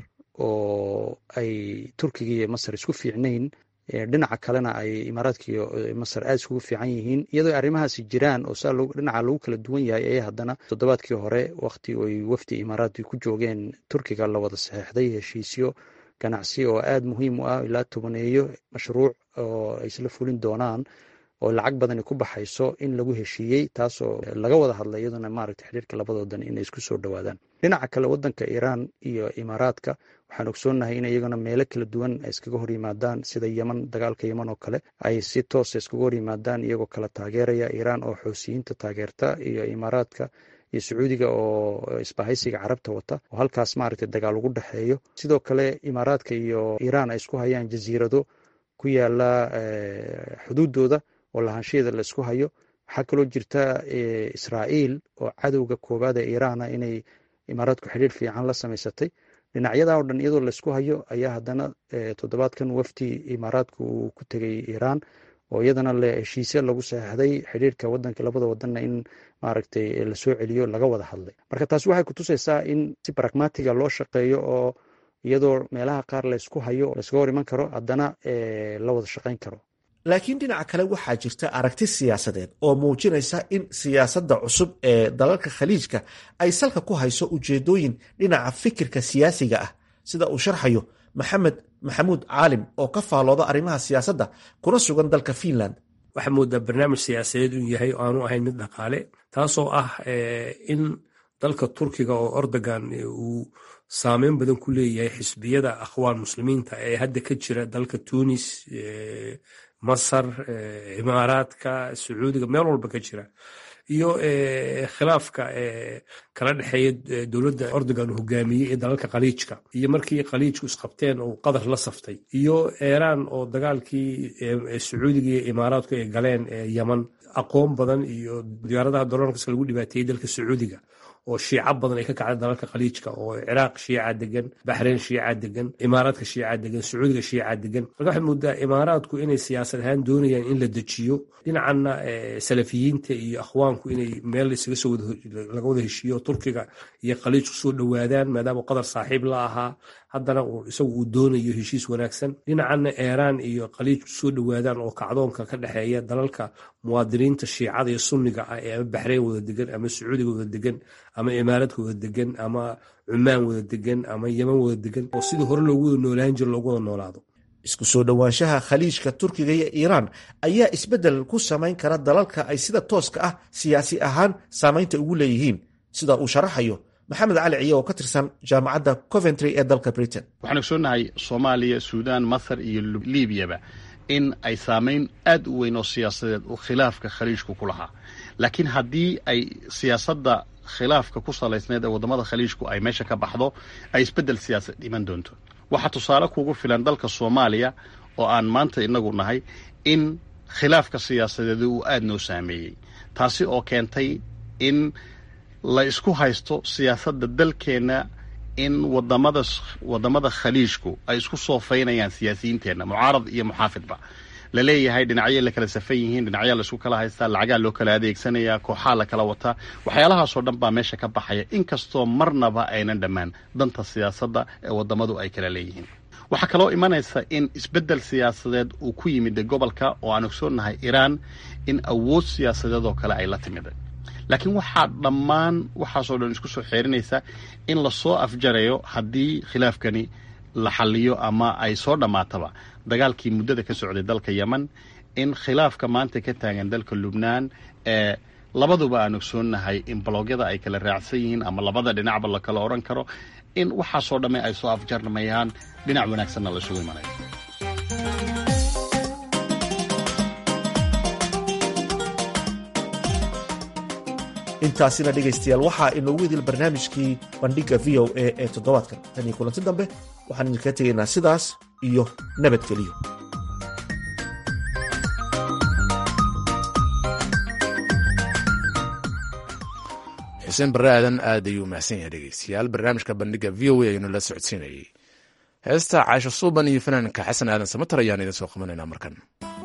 oo ay turkiga iyo masar isku fiicnayn dhinaca kalena ay imaaraadka iyo masar aada iskugu fiican yihiin iyadoo arrimahaasi jiraan oo saa dhinaca lagu kala duwan yahay ayaa haddana toddobaadkii hore wakhti ay wafdi imaaraadki ku joogeen turkiga la wada saxeexday heshiisyo ganacsi oo aada muhiim u ah ilaa tobaneeyo mashruuc oo ay isla fulin doonaan oo lacag badani ku baxayso in lagu heshiiyey taasoo laga wada hadlay iyaduna maaragtay xiriirka labadoodan inay isku soo dhowaadaan dhinaca kale wadanka iiraan iyo imaaraadka waxaan ogsoonnahay in iyaguna meelo kala duwan ay iskaga hor yimaadaan sida yeman dagaalka yeman oo kale ay si toosa iskaga hor yimaadaan iyagoo kala taageeraya iiraan oo xoosiyiinta taageerta iyo imaaraadka iyo sacuudiga oo isbahaysiga carabta wata oo halkaas maaragtay dagaal ugu dhexeeyo sidoo kale imaaraadka iyo iiraan ay isku hayaan jasiirado ku yaala xuduudooda oo lahaanshaheeda la isku hayo waxaa kaloo jirta israa'iil oo cadowga koowaad ee iiraana inay imaaraadku xidhiir fiican la samaysatay dhinacyadaa oo dhan iyadoo laysku hayo ayaa haddana toddobaadkan wafdi imaaraadku uu ku tegay iiraan oo iyadana le heshiisya lagu saxeixday xidhiirka wadanka labada wadanna in maaragtay lasoo celiyo laga wada hadlay marka taasi waxay kutusaysaa in si baragmatiga loo shaqeeyo oo iyadoo meelaha qaar laysku hayo layskaga hor iman karo haddana la wada shaqayn karo laakiin dhinaca kale waxaa jirta aragti siyaasadeed oo muujinaysa in siyaasadda cusub ee dalalka khaliijka ay salka ku hayso ujeedooyin dhinaca fikirka siyaasiga ah sida uu sharxayo maxamed maxamuud caalim oo ka faalooda arrimaha siyaasadda kuna sugan dalka fiinland waxaa moodaa barnaamij siyaasadeed uu yahay oo aanu ahayn mid dhaqaale taasoo ah in dalka turkiga oo ordogan uu saameyn badan ku leeyahay xisbiyada akhwaan muslimiinta ee hadda ka jira dalka tunis masar imaaraadka sacuudiga meel walba ka jira iyo khilaafka kala dhexeeya dowladda ordogan hogaamiyey ee dalalka khaliijka iyo markii khaliijku isqabteen oo qatar la saftay iyo iiraan oo dagaalkii sacuudiga iyo imaaraadku ay galeen yeman aqoon badan iyo diyaaradaha doloonkas lagu dhibaateeyey dalka sacuudiga oo shiico badan ay ka kacda dalalka khaliijka oo ciraaq shiica degan baxreyn shiica degan imaaraadka shiica degan sacuudiga shiica degan marka waxay moodaa imaaraadku inay siyaasad ahaan doonayaan in la dejiyo dhinacanna salafiyiinta iyo akhwaanku inay meel isaga soo laga wada heshiiyo turkiga iyo khaliijku soo dhowaadaan maadaama qadar saaxiib la ahaa haddana isagu uu doonayo heshiis wanaagsan dhinacanna iiraan iyo khaliijku soo dhowaadaan oo kacdoonka ka dhexeeya dalalka muwaadiniinta shiicada iyo sunniga ah ee ama baxreyn wada degan ama sacuudiga wada degan ama imaaraadka wada degan ama cumaan wada degan ama yeman wada degan oo sidii hore loogu wada noolaan jiro loogu wada noolaado isku soo dhowaanshaha khaliijka turkiga iyo iiraan ayaa isbeddel ku samayn kara dalalka ay sida tooska ah siyaasi ahaan saamaynta ugu leeyihiin sida uu sharaxayo maxamed cali ciye oo ka tirsan jaamacadda coventry ee dalka britain waxaan ogsoonnahay soomaaliya suudaan masar iyo liibiyaba in ay saamayn aad u weyn oo siyaasadeed uu khilaafka khaliijku ku lahaa laakiin haddii ay siyaasadda khilaafka ku salaysneed ee waddamada khaliijku ay meesha ka baxdo ay isbeddel siyaasad iman doonto waxaa tusaale kugu filan dalka soomaaliya oo aan maanta inagu nahay in khilaafka siyaasadeed uu aad noo saameeyey taasi oo keentay in la isku haysto siyaasadda dalkeenna in wadamada waddamada khaliijku ay isku soofaynayaan siyaasiyiinteenna mucaarad iyo muxaafidba la leeyahay dhinacyo la kala safan yihiin dhinacyaa laisku kala haystaa lacagaa loo kala adeegsanaya kooxaa la kala wataa waxyaalahaasoo dhan baa meesha ka baxaya inkastoo marnaba aynan dhammaan danta siyaasadda ee waddamadu ay kala leeyihiin waxaa kaloo imanaysa in isbeddel siyaasadeed uu ku yimid gobolka oo aan ogsoonnahay iiraan in awood siyaasadeed oo kale ay la timid laakiin waxaa dhammaan waxaasoo dhan isku soo xeerinaysa in lasoo afjarayo haddii khilaafkani la xaliyo ama ay soo dhammaataba dagaalkii muddada ka socday dalka yemen in khilaafka maanta ka taagan dalka lubnaan ee labaduba aan ogsoonnahay in baloogyada ay kala raacsan yihiin ama labada dhinacba la kala odhan karo in waxaasoo dhamme ay soo afjarmayaan dhinac wanaagsanna la isugu imanayo intaasina dhegaystayaal waxaa inoogu idil barnaamijkii bandhigga v o a ee toddobaadkan tan iyo kulanti dambe waxaan idinkaga tegaynaa sidaas iyo nabadgeliyo xuseen barre aadan aad ayuu mahadsan yahay dhegeystayaal barnaamijka bandhigga v o a aynu la socodsiinayey heesta caasho suuban iyo fanaanka xasan aadan samatar ayaan idin soo qabanaynaa markan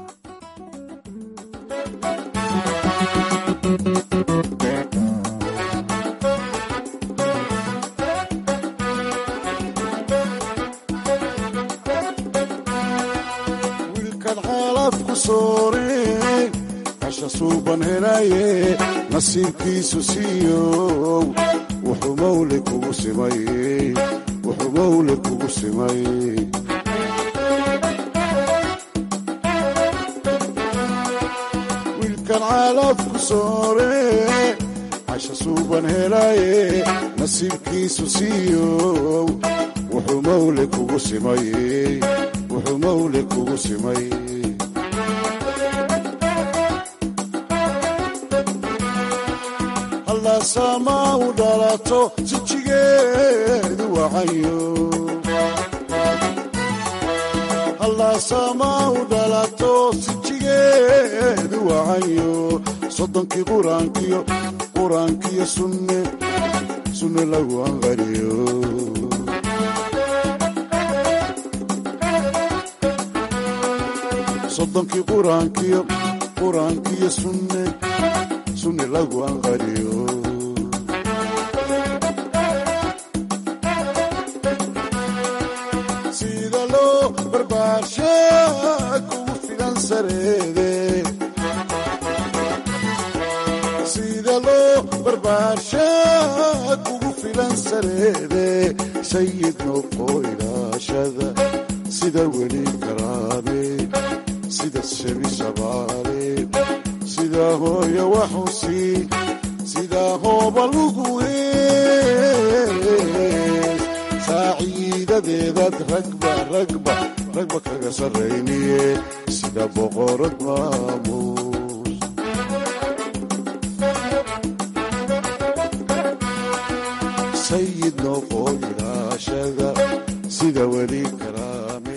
wiilkan xaalafku soore casha suuban helaye nasiibkiisu siiyow wuxuu mawle kugu simay wuxuu mawle kugu simay wiilkan xaalafku soore casha suuban helaye nasiibkiisu siiyow wuxuu mawle kugu simay wuxuu mawle kugu simay hallaasaamaa u dhalato sijigeedu wacayo hallaasaamaa u dhalato sijigeedu wacayo soddonkii quraankiyo quraankiyo sunne sunne lagu anqariyo soddonkii quraankiyo quraankiyo sunne sunne lagu anqariyo sida loo barbaarsha kugu filan sareede sida loo barbaarsha kugu filan sareede sayid noqo ilaashada sida weli karaame sida shebi shabaale sida hooyo waxusi sida hooba lugu hees saaciidadeedaad ragba ragba ragba kaga sarrayniye sida boqorad maamuus sayid noqo ilaashada sida weli karaame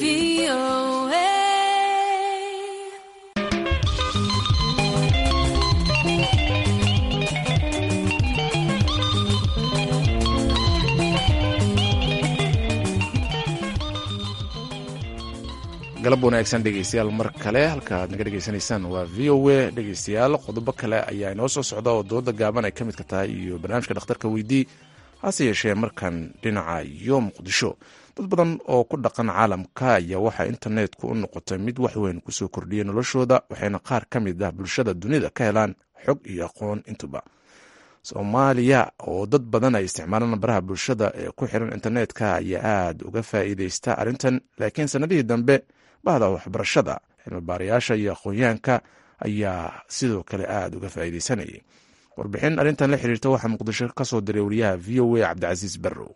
galab wanaagsan dhegeystayaal mar kale halka aad naga dhegeysanaysaan waa v o a dhegeystayaal qodobo kale ayaa inoo soo socda oo dooda gaaban ay ka midka tahay iyo barnaamijka dhakhtarka weydii hase yeeshee markan dhinaca iyo muqdisho dad badan oo ku dhaqan caalamka ayaa waxaa internetku u noqotay mid wax weyn kusoo kordhiyay noloshooda waxayna qaar ka mid ah bulshada dunida ka helaan xog iyo aqoon intuba soomaaliya oo dad badan ay isticmaalaan baraha bulshada ee ku xiran internetka ayaa aada uga faa'iideysta arrintan laakiin sanadihii dambe bahda waxbarashada cilmibaarayaasha iyo aqoonyahanka ayaa sidoo kale aada uga faa'iideysanayay warbixin arrintan la xiriirta waxaa muqdisho ka soo diray wariyaha v o a cabdicasiis barrow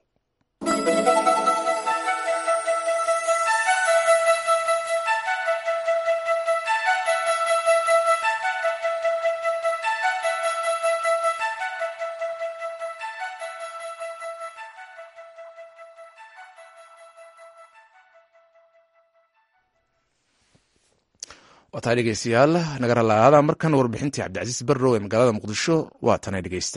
waataa dhegeystayaal naga ralaada markan warbixintii cabdicasiis barrow ee magaalada muqdisho waa tanay dhegeysta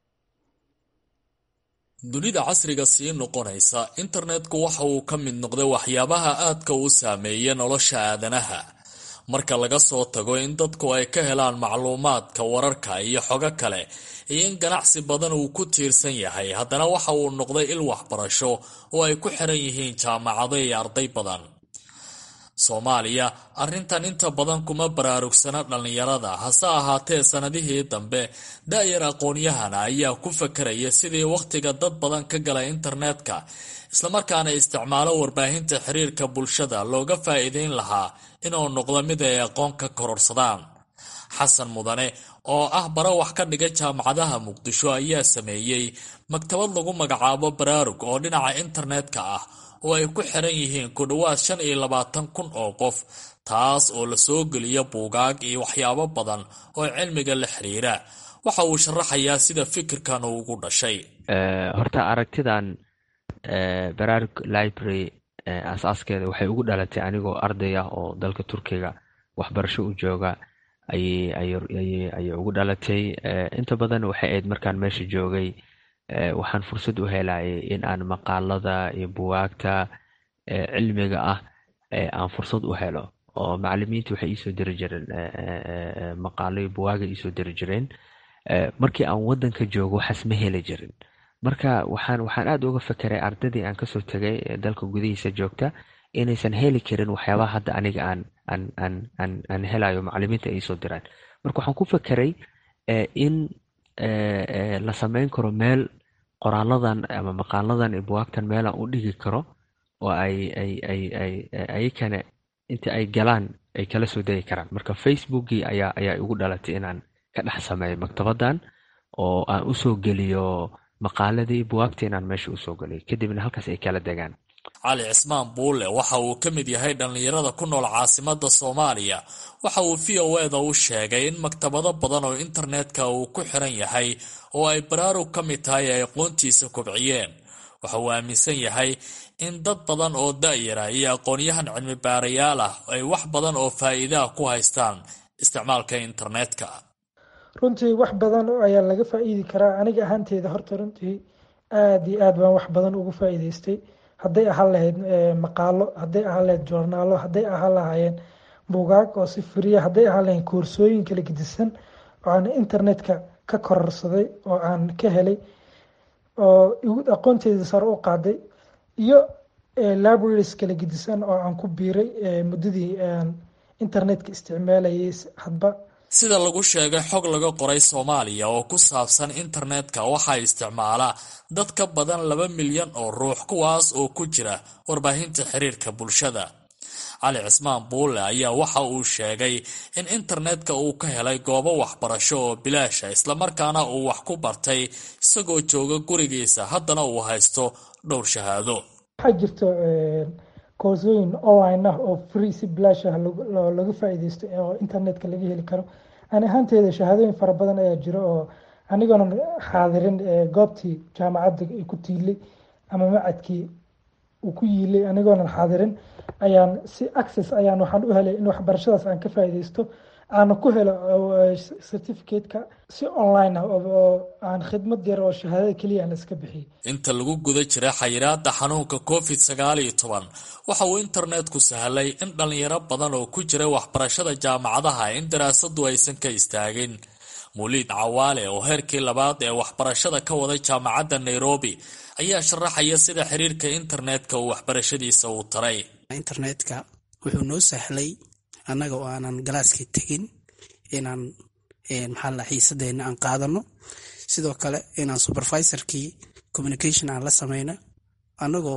dunida casriga sii noqonaysa internetku waxa uu ka mid noqday waxyaabaha aadka u saameeya nolosha aadanaha marka laga soo tago in dadku ay ka helaan macluumaadka wararka iyo xogo kale iyo in ganacsi badan uu ku tiirsan yahay haddana waxa uu noqday il waxbarasho oo ay ku xiran yihiin jaamacado iyo arday badan soomaaliya arrintan inta badan kuma baraarugsana dhallinyarada hase ahaatee sannadihii dambe da-yar aqoon-yahana ayaa ku fakaraya sidii wakhtiga dad badan ka gala internetka islamarkaana isticmaalo warbaahinta xiriirka bulshada looga faa'iideyn lahaa inuu noqdo mid ay aqoon ka kororsadaan xasan mudane oo ah bara wax ka dhiga jaamacadaha muqdisho ayaa sameeyey maktabad lagu magacaabo baraarug oo dhinaca internetka ah oo ay ku xiran yihiin ku dhowaad shan iyo labaatan kun oo qof taas oo lasoo geliya buugaag iyo waxyaabo badan oo cilmiga la xiriira waxa uu sharaxayaa sida fikirkan uu ugu dhashay horta aragtidan baraarug library asaaskeeda waxay ugu dhalatay anigoo arday ah oo dalka turkiga waxbarasho u jooga ayay ugu dhalatay inta badan waxay ahayd markaan meesha joogay waxaan fursad u helayay in aan maqaalada iyo buwaagta cilmiga ah aan fursad u helo oo macalimiinta waxay iisoo diri jireen maqaalo iyo buwaaga iisoo diri jireen markii aan wadanka joogo waxaas ma heli jirin marka waxaan waxaan aada uga fekeray ardaydii aan kasoo tegay dalka gudihiisa joogta inaysan heli karin waxyaabaha hadda aniga aan aan aan aan aan helayo macalimiinta ay iisoo diraan marka waxaan ku fekeray in la sameyn karo meel qoraaladan ama maqaaladan iyo buwaagtan meelaan u dhigi karo oo ay ay ay ay ayakana inta ay galaan ay kala soo degi karaan marka facebookii ayaa ayaa igu dhalatay inaan ka dhex sameeyo maktabadan oo aan usoo geliyo maqaaladii buwaagta inaan meesha usoo geliyo kadibna halkaas ay kala degaan cali cismaan buulle waxa uu ka mid yahay dhallinyarada ku nool caasimada soomaaliya waxa uu v o eda u sheegay in maktabado badan oo internetka uu ku xiran yahay oo ay baraarug ka mid tahay ay aqoontiisa kobciyeen waxa uu aaminsan yahay in dad badan oo da-yara iyo aqoon-yahan cilmi baarayaal ah ay wax badan oo faa'iidaah ku haystaan isticmaalka internetka runtii wax badan ayaa laga faa'iidi karaa aniga ahaanteeda horta runtii aada iyo aad baan wax badan ugu faa'iideystay hadday ahaan lahayd maqaalo hadday ahaan lahayd joornaalo hadday ahaan lahaayeen buugaag oo si firiya hadday ahaan lahayn koorsooyin kala gedisan oo aan internetka ka kororsaday oo aan ka helay oo igu aqoonteeda sare u qaaday iyo libraries kala gedisan oo aan ku biiray muddadii aan internetka isticmaalayay hadba sida lagu sheegay xog laga qoray soomaaliya oo ku saabsan internetka waxaa isticmaala dad ka badan laba milyan oo ruux kuwaas oo ku jira warbaahinta xiriirka bulshada cali cismaan buulle ayaa waxa uu sheegay in internetka uu ka helay goobo waxbarasho oo bilaasha islamarkaana uu wax ku bartay isagoo jooga gurigiisa haddana uu haysto dhowr shahaado waxaa jirto koorsooyin online ah oo free si bilaash ah laga faa'iideysto oo internetka laga heli karo ani ahaanteeda shahaadooyin fara badan ayaa jiro oo anigoonan xaadirin goobtii jaamacadda ku tiilay ama macadkii uu ku yiilay anigoonan xaadirin ayaan si access ayaan waxaan u helay in waxbarashadaas aan ka faa'iideysto aana ku helo certificateka si online ah oo aan khidmad yar oo shahaadada keliya aan iska bixiyay inta lagu guda jira xayiraada xanuunka covid sagaal iyo toban waxa uu internetku sahlay in dhalinyaro badan oo ku jira waxbarashada jaamacadaha in daraasadu aysan ka istaagin muliid cawaale oo heerkii labaad ee waxbarashada ka waday jaamacadda nairobi ayaa sharaxaya sida xiriirka internetka uu waxbarashadiisa uu taray internetka wuxuu noo sahlay annaga oo aanan galaaskii tegin inaan maxaa la xiisadeena aan qaadano sidoo kale inaan supervisorkii communication aan la sameyno annagoo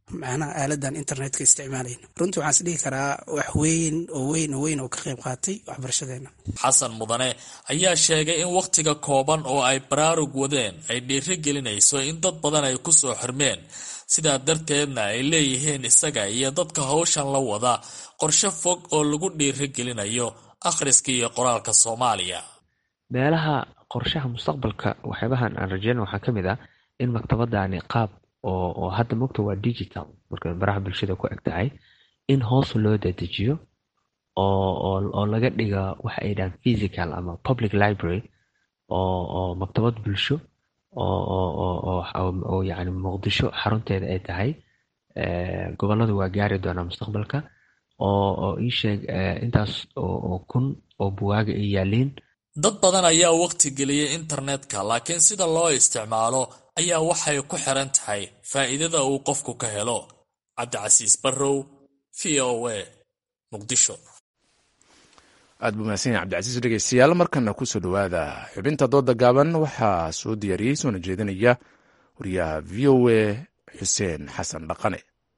macnaha aaladan internetka isticmaalayno runtii waxaan is dhihi karaa wax weyn oo weyn oo weyn oo ka qayb qaatay waxbarashadeena xasan mudane ayaa sheegay in wakhtiga kooban oo ay baraarug wadeen ay dhiiri gelinayso in dad badan ay ku soo xirmeen sidaa darteedna ay leeyihiin isaga iyo dadka hawshan la wada qorshe fog oo lagu dhiiri gelinayo akhriska iyo qoraalka soomaaliya meelaha qorshaha mustaqbalka waxyaabahan aan rajeyna waxaa ka mid ah in maktabadani qaab oo oo hadda mogta waa digital marka baraha bulshada ku eg tahay in hoos loo dadejiyo oo oo oo laga dhiga waxa ay dhahaan physical ama public library oo oo maktabad bulsho oo oo oo oo oo yacni muqdisho xarunteeda ay tahay gobolladu waa gaari doonaa mustaqbalka oo oo ii sheeg intaas oo oo kun oo buwaaga ay yaaliin dad badan ayaa waqti geliyay internetka laakiin sida loo isticmaalo ayaa waxay ku xiran tahay faa'iidada uu qofku ka helo cabdicasiis barrow v o a muqdisho aad buu mahadsan yahay cabdicasiis dhegeystayaal markana kusoo dhowaada xubinta dooda gaaban waxaa soo diyaariyey soona jeedinaya wariyaha v o a xuseen xasan dhaqane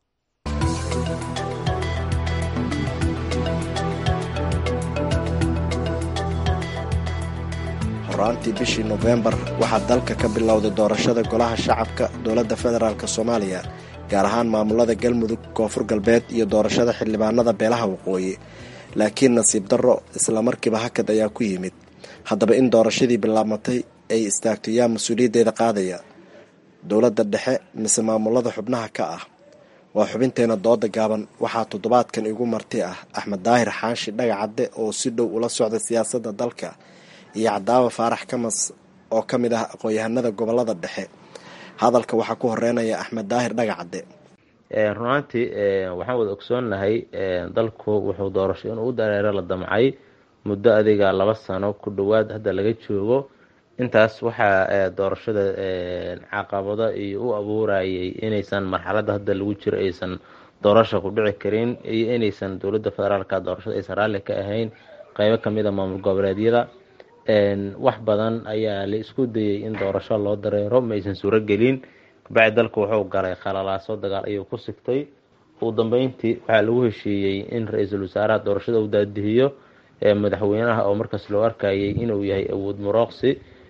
horaantii bishii nofembar waxaa dalka ka bilowday doorashada golaha shacabka dowladda federaalk soomaaliya gaar ahaan maamulada galmudug koonfur galbeed iyo doorashada xildhibaanada beelaha waqooyi laakiin nasiib darro islamarkiiba hakad ayaa ku yimid haddaba in doorashadii bilaabmatay ay istaagto yaa mas-uuliyaddeeda qaadaya dowladda dhexe mise maamulada xubnaha ka ah waa xubinteena dooda gaaban waxaa toddobaadkan igu marti ah axmed daahir xaanshi dhagacadde oo si dhow ula socda siyaasadda dalka iyo cadaawa faarax kamas oo ka mid ah aqoon-yahanada gobolada dhexe hadalka waxaa ku horeynaya axmed daahir dhagacadde runaantii waxaan wada ogsoonnahay dalku wuxuu doorasho inuu u dareero la damcay muddo adiga laba sano ku dhowaad hadda laga joogo intaas waxaa doorashada caqabado iyo u abuurayay inaysan marxaladda hadda lagu jiro aysan doorasha ku dhici karin iyo inaysan dowladda federaalka doorashada aysan raalli ka ahayn qeybo kamid a maamul goboleedyada wax badan ayaa la isku dayay in doorasho loo dareero ma aysan suuro gelin kabacdi dalku wuxuu galay khalalaaso dagaal ayuu ku sigtay ugu dambeyntii waxaa lagu heshiiyey in ra-iisul wasaaraha doorashada uu daadihiyo madaxweynaha oo markaas loo arkayay inuu yahay awood muroqsi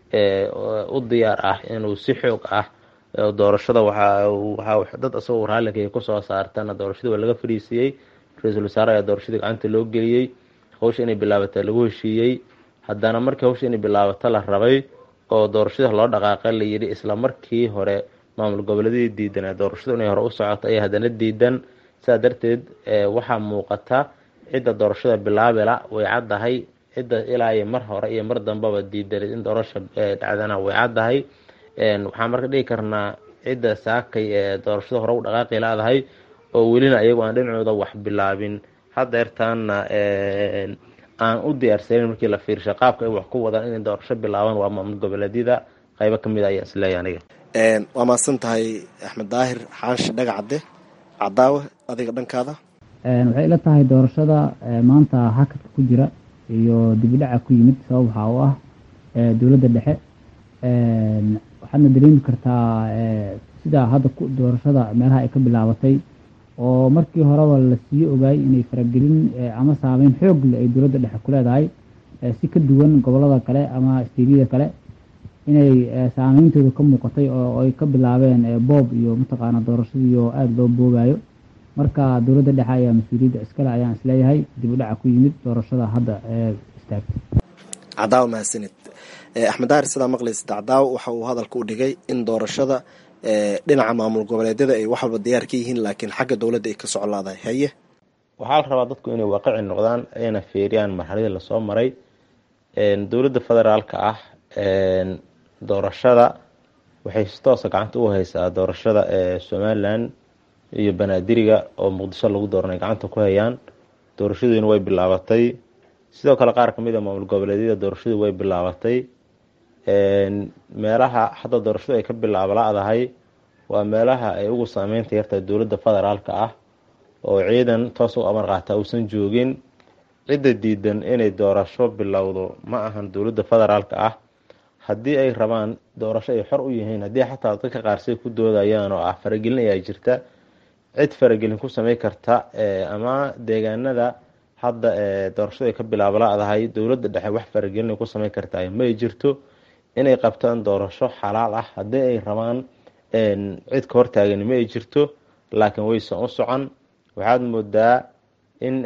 u diyaar ah inuu si xoog ah doorashada waxaa dad isagoo raalliga kusoo saartana doorashadii waa laga fariisiiyey ra-iisul wasaare ayaa doorashadii gacanta loo geliyey hawsha inay bilaabata lagu heshiiyey haddana markii hawsha inay bilaabato la rabay oo doorashada loo dhaqaaqay la yidhi isla markii hore maamul goboleedadii diidan doorashadu inay hore u socoto ayaa haddana diidan sidaa darteed waxaa muuqata cidda doorashada bilaabila way caddahay cidda ilaa iyo mar hore iyo mar dambaba diidaneed in doorasha dhacdana way caddahay waxaan marka dhigi karnaa cidda saakay ee doorashada hore u dhaqaaqi laadahay oo welina iyagu aan dhinacooda wax bilaabin hadeertaana aan u diyaarsanin markii la fiirsha qaabka ay wax ku wadaan inay doorasho bilaabaan waa maamul goboleedyada qaybo kamid a ayaa isleeya aniga waa mahadsan tahay axmed daahir xaanshi dhagacadde cadaawe adiga dhankaada waxay ila tahay doorashada maanta hakadka ku jira iyo dibidhaca ku yimid sabab waxaa u ah dowladda dhexe waxaadna dareemi kartaa sidaa hadda doorashada meelaha ay ka bilaabatay oo markii horeba la sii ogaayay inay faragelin ama saameyn xoog leh ay dowladda dhexe ku leedahay si ka duwan gobolada kale ama steeryada kale inay saameyntooda ka muuqatay oo ay ka bilaabeen boob iyo mataqaana doorashadii oo aada loo boogayo marka dowladda dhexe ayaa mas-uuliyadda iskale ayaan isleeyahay dib u dhaca ku yimid doorashada hadda istaagtay cadaawa mahadsanid axmed daahir sidaa maqlaysid cadaawa waxa uu hadalka u dhigay in doorashada dhinaca maamul goboleedyada ay wax walba diyaar ka yihiin laakiin xagga dowladda ay ka socolaadahay haye waxaa la rabaa dadku inay waaqici noqdaan ayna fiiriyaan marxaladii lasoo maray dowladda federaalka ah doorashada waxay si toosa gacanta u haysaa doorashada ee somalilan iyo banaadiriga oo muqdisho lagu dooranay gacanta ku hayaan doorashadeenu way bilaabatay sidoo kale qaar kamid a maamul goboleedyada doorashadu way bilaabatay meelaha hadda doorashadu ay ka bilaaba la-dahay waa meelaha ay ugu saameynta yartahay dowladda federaalka ah oo ciidan toos u amar qaata uusan joogin cidda diidan inay doorasho bilowdo ma ahan dowladda federaalka ah haddii ay rabaan doorasho ay xor u yihiin haddii xataa dadka qaarsay ku doodayaan oo ah faragelin ayaa jirta cid faragelin ku samey karta ama deegaanada hadda doorashada ay ka bilaabo la-dahay dowladda dhexe wax faragelin ku sameyn kartaa ma ay jirto inay qabtaan doorasho xalaal ah haddii ay rabaan cid ka hortaagan ma ay jirto laakiin waysan u socon waxaad moodaa in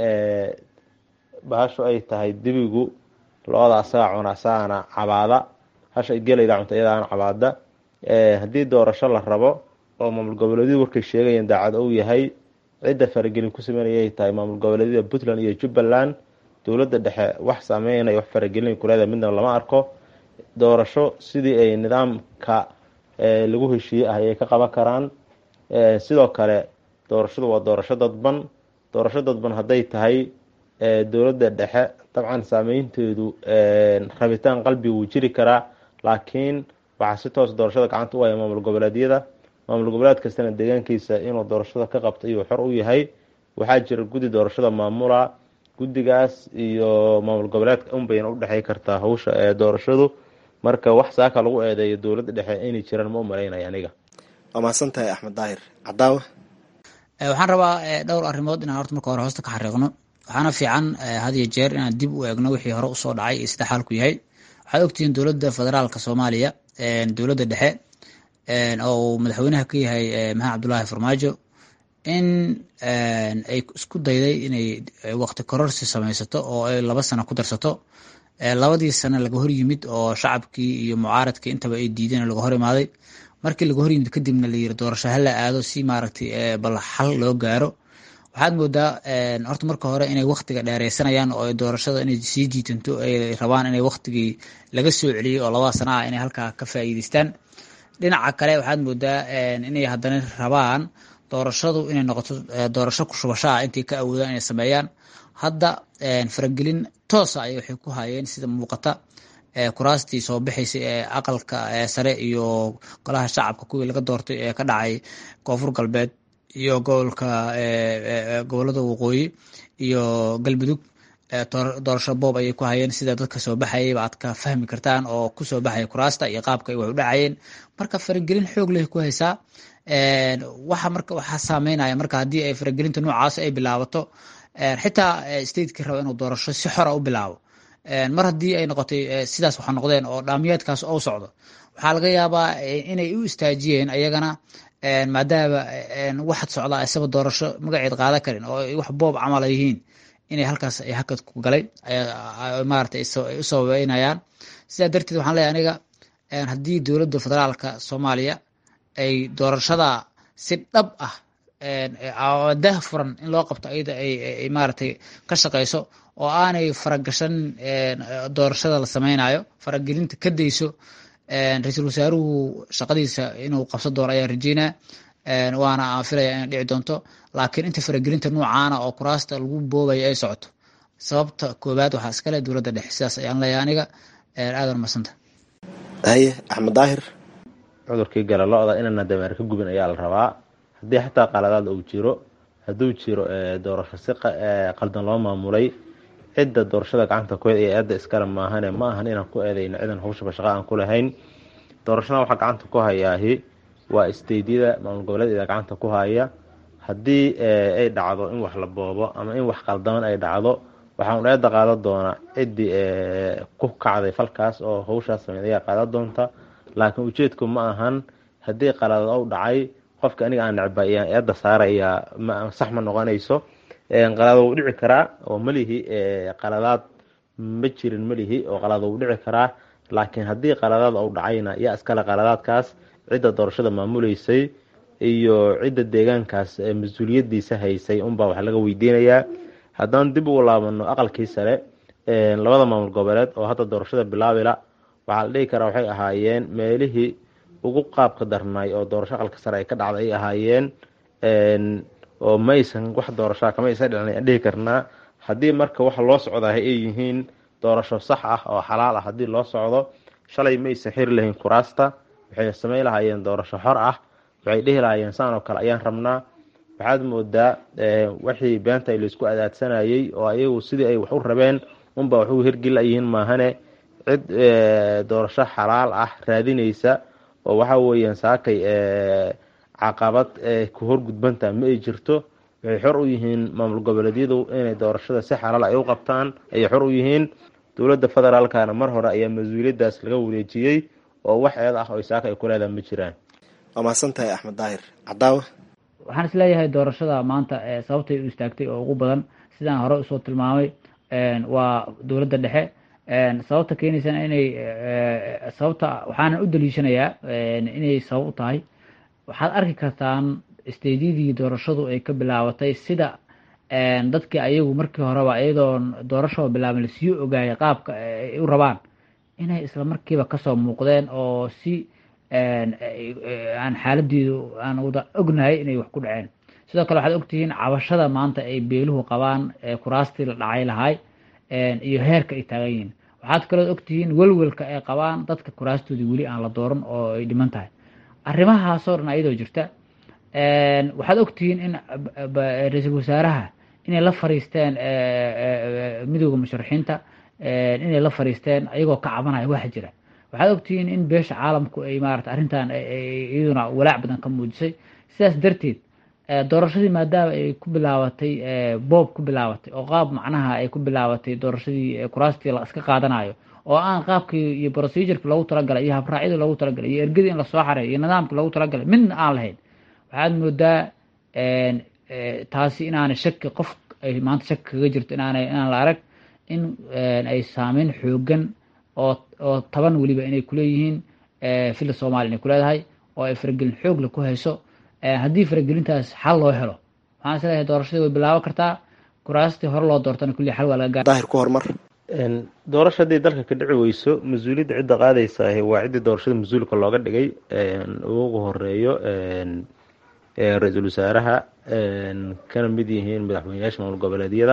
bahashu ay tahay dibigu lo-da asaga cuna asagana cabaada hasha gelayda cunta iyadaana cabaada haddii doorasho la rabo oo maamul goboleedyadu warkay sheegayeen daacad ou yahay cidda faragelin ku sameynayay tahay maamul goboleedyada puntland iyo jubbaland dowladda dhexe wax saameynaya wax faragelin kuleeda midna lama arko doorasho sidii ay nidaamka lagu heshiiyey ah ayay ka qaban karaan sidoo kale doorashadu waa doorasho dadban doorasho dadban hadday tahay dowladda dhexe dabcan saameynteedu rabitaan qalbi wuu jiri karaa laakiin waxaa si toos doorashada gacanta u haya maamul goboleedyada maamul goboleed kastana deegaankiisa inuu doorashada ka qabto iyuu xor u yahay waxaa jira guddi doorashada maamula guddigaas iyo maamul goboleedka unbayna udhexey kartaa hawsha ee doorashadu marka wax saaka lagu eedeeyo dowladda dhexe inay jiraan ma u malaynaya aniga waa mahadsan tahay axmed daahir cadaawa waxaan rabaa dhowr arrimood inaan horta marka hore hoosta ka xariiqno waxaana fiican had iyo jeer inaan dib u eegno wixii hore usoo dhacay iyo sida xaalku yahay waxaad ogtihiin dowladda federaalka soomaaliya dowladda dhexe oo uu madaxweynaha ka yahay maxamed cabdulaahi farmaajo in ay isku dayday inay waqti kororsi samaysato oo ay laba sano ku darsato labadii sano laga hor yimid oo shacabkii iyo mucaaradkii intaba ay diideen laga hor imaaday markii laga hor yimid kadibna la yiri doorasho hala aado si maaragtay bal xal loo gaaro waxaad moodaa horta marka hore inay waktiga dheereysanayaan oo doorashada inay sii jiitanto ay rabaan inay waktigii laga soo celiyey oo labada sana ah inay halkaa ka faa'iideystaan dhinaca kale waxaad moodaa inay haddana rabaan doorashadu inay noqoto doorasho ku shubasho ah intay ka awoodaan inay sameeyaan hadda faragelin toosa ay waxay ku hayeen sida muuqata kuraastii soo bixaysay ee aqalka sare iyo golaha shacabka kuwii laga doortay ee ka dhacay koonfur galbeed iyo gobolka gobolada waqooyi iyo galmudug doorasho boob ayay ku hayeen sida dadka soo baxayayba aad ka fahmi kartaan oo kusoo baxaya kuraasta iyo qaabka ay wax u dhacayeen marka faragelin xoog leh ku haysaa waxa marka waxaa saameynaya marka haddii ay faragelinta noocaas ay bilaabato xitaa stateki raba inuu doorasho si xora u bilaabo mar haddii ay noqotay sidaas waxa noqdeen oo dhaamiyaadkaas ou socdo waxaa laga yaabaa inay u istaajiyeen ayagana maadaama waxad socdaa isaba doorasho magaceed qaadan karin oo wax boob camal ay yihiin inay halkaas ay hakad ku galay maarata u sababeynayaan sidaa darteed waxaan leeyahay aniga haddii dowladda federaalka soomaaliya ay doorashada si dhab ah dah furan in loo qabto ayada ay maaragtay ka shaqeyso oo aanay faragashan doorashada la sameynayo faragelinta ka dayso ra-iisul wasaaruhu shaqadiisa inuu qabsan doono ayaa rajeynaa waana aan filaya inay dhici doonto laakiin inta faragelinta noocaana oo kuraasta lagu boobaya ay socoto sababta koowaad waxaa iskale dowladda dhexe sidaas ayaan leeyahay aniga aadan umadsanta haye axmed daahir cudurkii gala lo-da inana dameer ka gubin ayaa la rabaa haddii xataa qaladaad uu jiro hadduu jiro doorasho si qaldan loo maamulay cidda doorashada gacanta ku ee eedda iskale maahane ma ahan inaan ku eedayno cidan hawshaba shaqa aan ku lahayn doorashada waxaa gacanta ku hayaahi waa isteydyada maamul goboleedyada gacanta ku haya haddii ay dhacdo in wax la boobo ama in wax qaldaman ay dhacdo waxaan eedda qaadan doonaa ciddii ku kacday falkaas oo hawshaas sameyd ayaa qaadan doonta laakiin ujeedku ma ahan haddii qaladaad ou dhacay qofka aniga aan necba ayaan eedda saaraya sax ma noqonayso qaladaad wuu dhici karaa oo malihi qaladaad ma jirin malihi oo qaladaad wuu dhici karaa laakiin haddii qaladaad ou dhacayna yaa iskale qaladaadkaas cidda doorashada maamuleysay iyo cidda deegaankaas mas-uuliyadiisa haysay unbaa wax laga weydiinayaa haddaan dib ugu laabano aqalkii sare labada maamul goboleed oo hadda doorashada bilaabila waxaa la dhihi karaa waxay ahaayeen meelihii ugu qaabka darnay oo doorasho aqalka sare ay ka dhacday ay ahaayeen oo maysan wax doorashaa kama isa dhicin aan dhihi karnaa haddii marka waxa loo socdaa ay yihiin doorasho sax ah oo xalaal ah haddii loo socdo shalay maysan xiri lahayn kuraasta waxay samayn lahaayeen doorasho xor ah waxay dhihi lahaayeen saan oo kale ayaan rabnaa waxaad moodaa wixii beenta laysku adaadsanayay oo ayagu sidii ay wax u rabeen unba wax u hirgelayihiin maahane cid doorasho xalaal ah raadinaysa oo waxa weeyaan saakay caqabad ee ku horgudbantaa ma ay jirto waxay xor u yihiin maamul goboleedyadu inay doorashada si xalaal ay u qabtaan ayay xor u yihiin dowladda federaalkana mar hore ayaa mas-uuliyaddaas laga wareejiyey oo wax eed ah oo isaaka ay ku leedaha ma jiraan waa mahadsan tahay axmed daahir cadaawe waxaan isleeyahay doorashada maanta sababtay u istaagtay oo ugu badan sidaan hore usoo tilmaamay waa dowladda dhexe sababta keenaysana inay sababta waxaanan u daliishanayaa inay sabab u tahay waxaad arki kartaan stediyadii doorashadu ay ka bilaabatay sida dadkii ayagu markii horeba iyadoon doorashaba bilaaban lasii ogaayay qaabka ay u rabaan inay isla markiiba kasoo muuqdeen oo si aan xaaladeedu aan wada ognahay inay wax ku dhaceen sidoo kale waxaad ogtihiin cabashada maanta ay beeluhu qabaan kuraastii la dhacay lahay iyo heerka ay taagan yihiin waxaad kaloo ogtihiin welwelka ay qabaan dadka kuraastoodii weli aan la dooran oo ay dhiman tahay arrimahaasoo dhan ayadoo jirta waxaad ogtihiin in ra-iisul wasaaraha inay la fariisteen midooda musharaxiinta inay la fariisteen ayagoo ka cabanaya waxa jira waxaad ogtihiin in beesha caalamku ay maarata arrintan iyaduna walaac badan ka muujisay sidaas darteed doorashadii maadaama ay ku bilaabatay boob ku bilaabatay oo qaab macnaha ay ku bilaabatay doorashadii kuraastii la iska qaadanayo oo aan qaabkii iyo procedureki loogu talagalay iyo habraacyadii loogu talagalay iyo ergadii in lasoo xareeyo iyo nidaamkii loogu talagalay midna aan lahayn waxaad moodaa taasi inaanay shaki qof ay maanta shaki kaga jirto inaanay inaan la arag in ay saameyn xoogan oo oo taban weliba inay kuleeyihiin filla soomaliya inay kuleedahay oo ay faragelin xoogle ku hayso haddii faragelintaas xal loo helo waxaan isleeyahay doorashadii way bilaaban kartaa kuraastii hore loo doortana kulli xal waa laga gaar daahir ku hormar doorasha haddii dalka ka dhici weyso mas-uuliyadda cidda qaadaysa waa ciddii doorashada mas-uulka looga dhigay ugu horeeyo ra-iisul wasaaraha kana mid yihiin madaxweyneyaasha maamul goboleedyada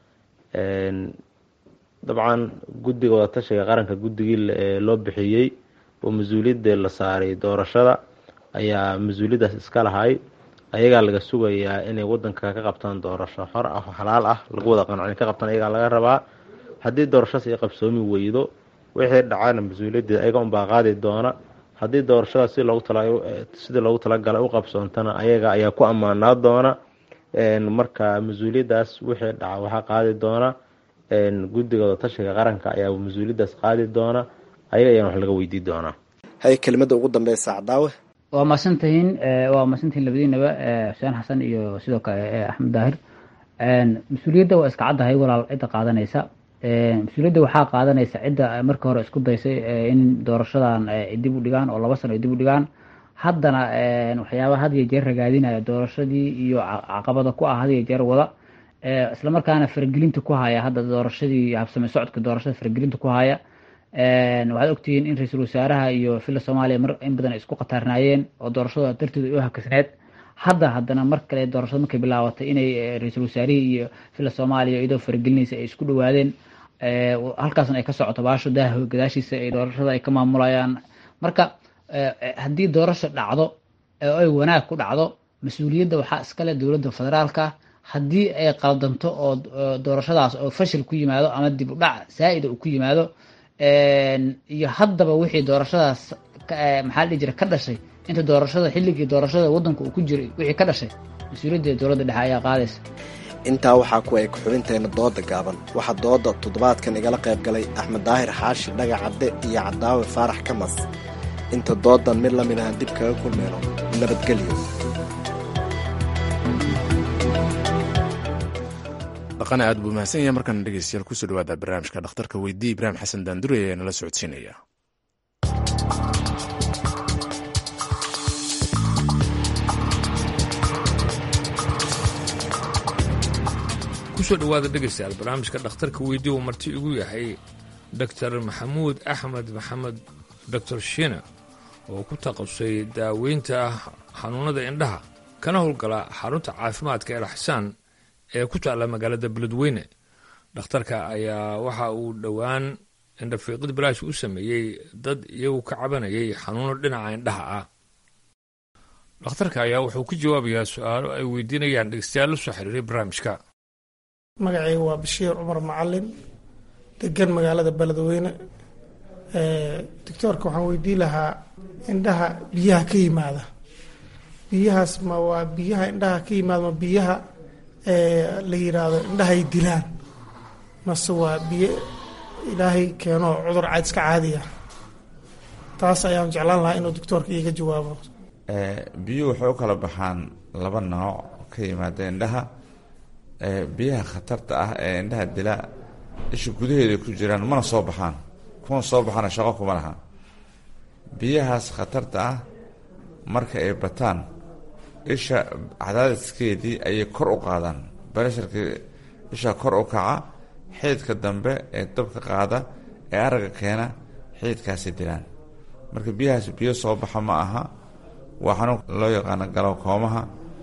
dabcan guddiga wadatashiga qaranka guddigii loo bixiyey oo mas-uuliyadda la saaray doorashada ayaa mas-uuliyaddaas iska lahay ayagaa laga sugayaa inay wadanka ka qabtaan doorasho xor ah oo xalaal ah lagu wada qanco inay ka qabtaan ayagaa laga rabaa haddii doorashadaas ay qabsoomi weydo wixii dhacana mas-uuliyaddeeda ayaga unbaa qaadi doona haddii doorashadaas si loogu tala sidii loogu talagalay u qabsoontana ayaga ayaa ku ammaanaa doona marka mas-uuliyaddaas wixii dhaca waxaa qaadi doona guddiga wadatashiga qaranka ayaa mas-uuliyaddaas qaadi doona ayaga ayaan wax laga weydii doonaa hay kelimada ugu dambeysa cadaawe waa mahadsantihiin waa mahadsantihiin labadiinaba xuseen xasan iyo sidoo kale axmed daahir mas-uuliyadda waa iska caddahay walaal cidda qaadanaysa mas-uuliyadda waxaa qaadanaysa cidda markii hore isku daysay in doorashadan dib u dhigaan oo laba sano ay dib u dhigaan haddana waxyaaba had iyo jeer ragaadinaya doorashadii iyo caqabada ku ah had iyo jeer wada islamarkaana faragelinta ku haya hadda doorashadii habsame socodka doorashada faragelinta ku haya waxaad ogtihiin in ra-iisul wasaaraha iyo filla soomaaliya mar in badan ay isku khataarnaayeen oo doorashada darteed ay u hakasneed hadda haddana mar kale doorashada markay bilaabatay inay ra-iisul wasaarihii iyo filla soomaaliya iyadoo faragelinaysa ay isku dhawaadeen halkaasna ay ka socoto baasho daaha gadaashiisa ay doorashada ay ka maamulayaan marka haddii doorasho dhacdo oo ay wanaag ku dhacdo mas-uuliyadda waxaa iskale dowladda federaalka haddii ay qaldanto oo doorashadaas oo fashil ku yimaado ama dib u dhac saa-ida uu ku yimaado iyo haddaba wixii doorashadaas maxaa dhihi jira ka dhashay inta doorashada xilligii doorashada waddanka uu ku jiray wixii ka dhashay mas-uuliyadda dowladda dhexe ayaa qaadaysa intaa waxaa ku eg xubinteenna dooda gaaban waxaa dooda toddobaadkan igala qayb galay axmed daahir xaashi dhaga cadde iyo cadaawe faarax kamas inta doodan mid la mid ahan dib kaga kulmeyno nabadgelyo dhaqana aad buu mahadsan yahay markaana dhegeystayaal kusoo dhawaada barnaamijka dhakhtarka weydii ibraahim xasan daandure ayaa nala socodsiinaya kusoo dhowaada dhegaystayaal barnaamijka dhakhtarka weydii uu marti igu yahay doctor maxamuud axmed maxamed doctor shina oo ku taqasustay daaweynta xanuunada indhaha kana howlgala xarunta caafimaadka el xasaan ee ku taalla magaalada beledweyne dhakhtarka ayaa waxa uu dhowaan indhafiiqid bilaash u sameeyey dad iyagu ka cabanayay xanuuno dhinaca indhaha ah dhakhtarka ayaa wuxuu ku jawaabayaa su-aalo ay weydiinayaan dhegeystayaal la soo xiriiray barnaamijka magacayga waa bashiir cumar macalin degan magaalada beledweyne doctoorka waxaan weydiin lahaa indhaha biyaha ka yimaada biyahaas ma waa biyaha indhaha ka yimaad ma biyaha la yiraahdo indhahay dilaan mase waa biyo ilaahay keeno cudur caad iska caadiya taas ayaan jeclaan lahaa inuu doctoorka iiga jawaabo biyuhu waxay u kala baxaan laba nooc ka yimaada indhaha biyaha khatarta ah ee indhaha dila isha gudaheeda ku jiraan mana soo baxaan kuwan soo baxana shaqo kuma laha biyahaas khatarta ah marka ay bataan isha cadaadiskeedii ayay kor u qaadaan baresharkii isha kor u kaca xiidka dambe ee dabka qaada ee aragga keena xiidkaasay dilaan marka biyahaas biyo soo baxa ma aha waa xanuun loo yaqaano galowkoomaha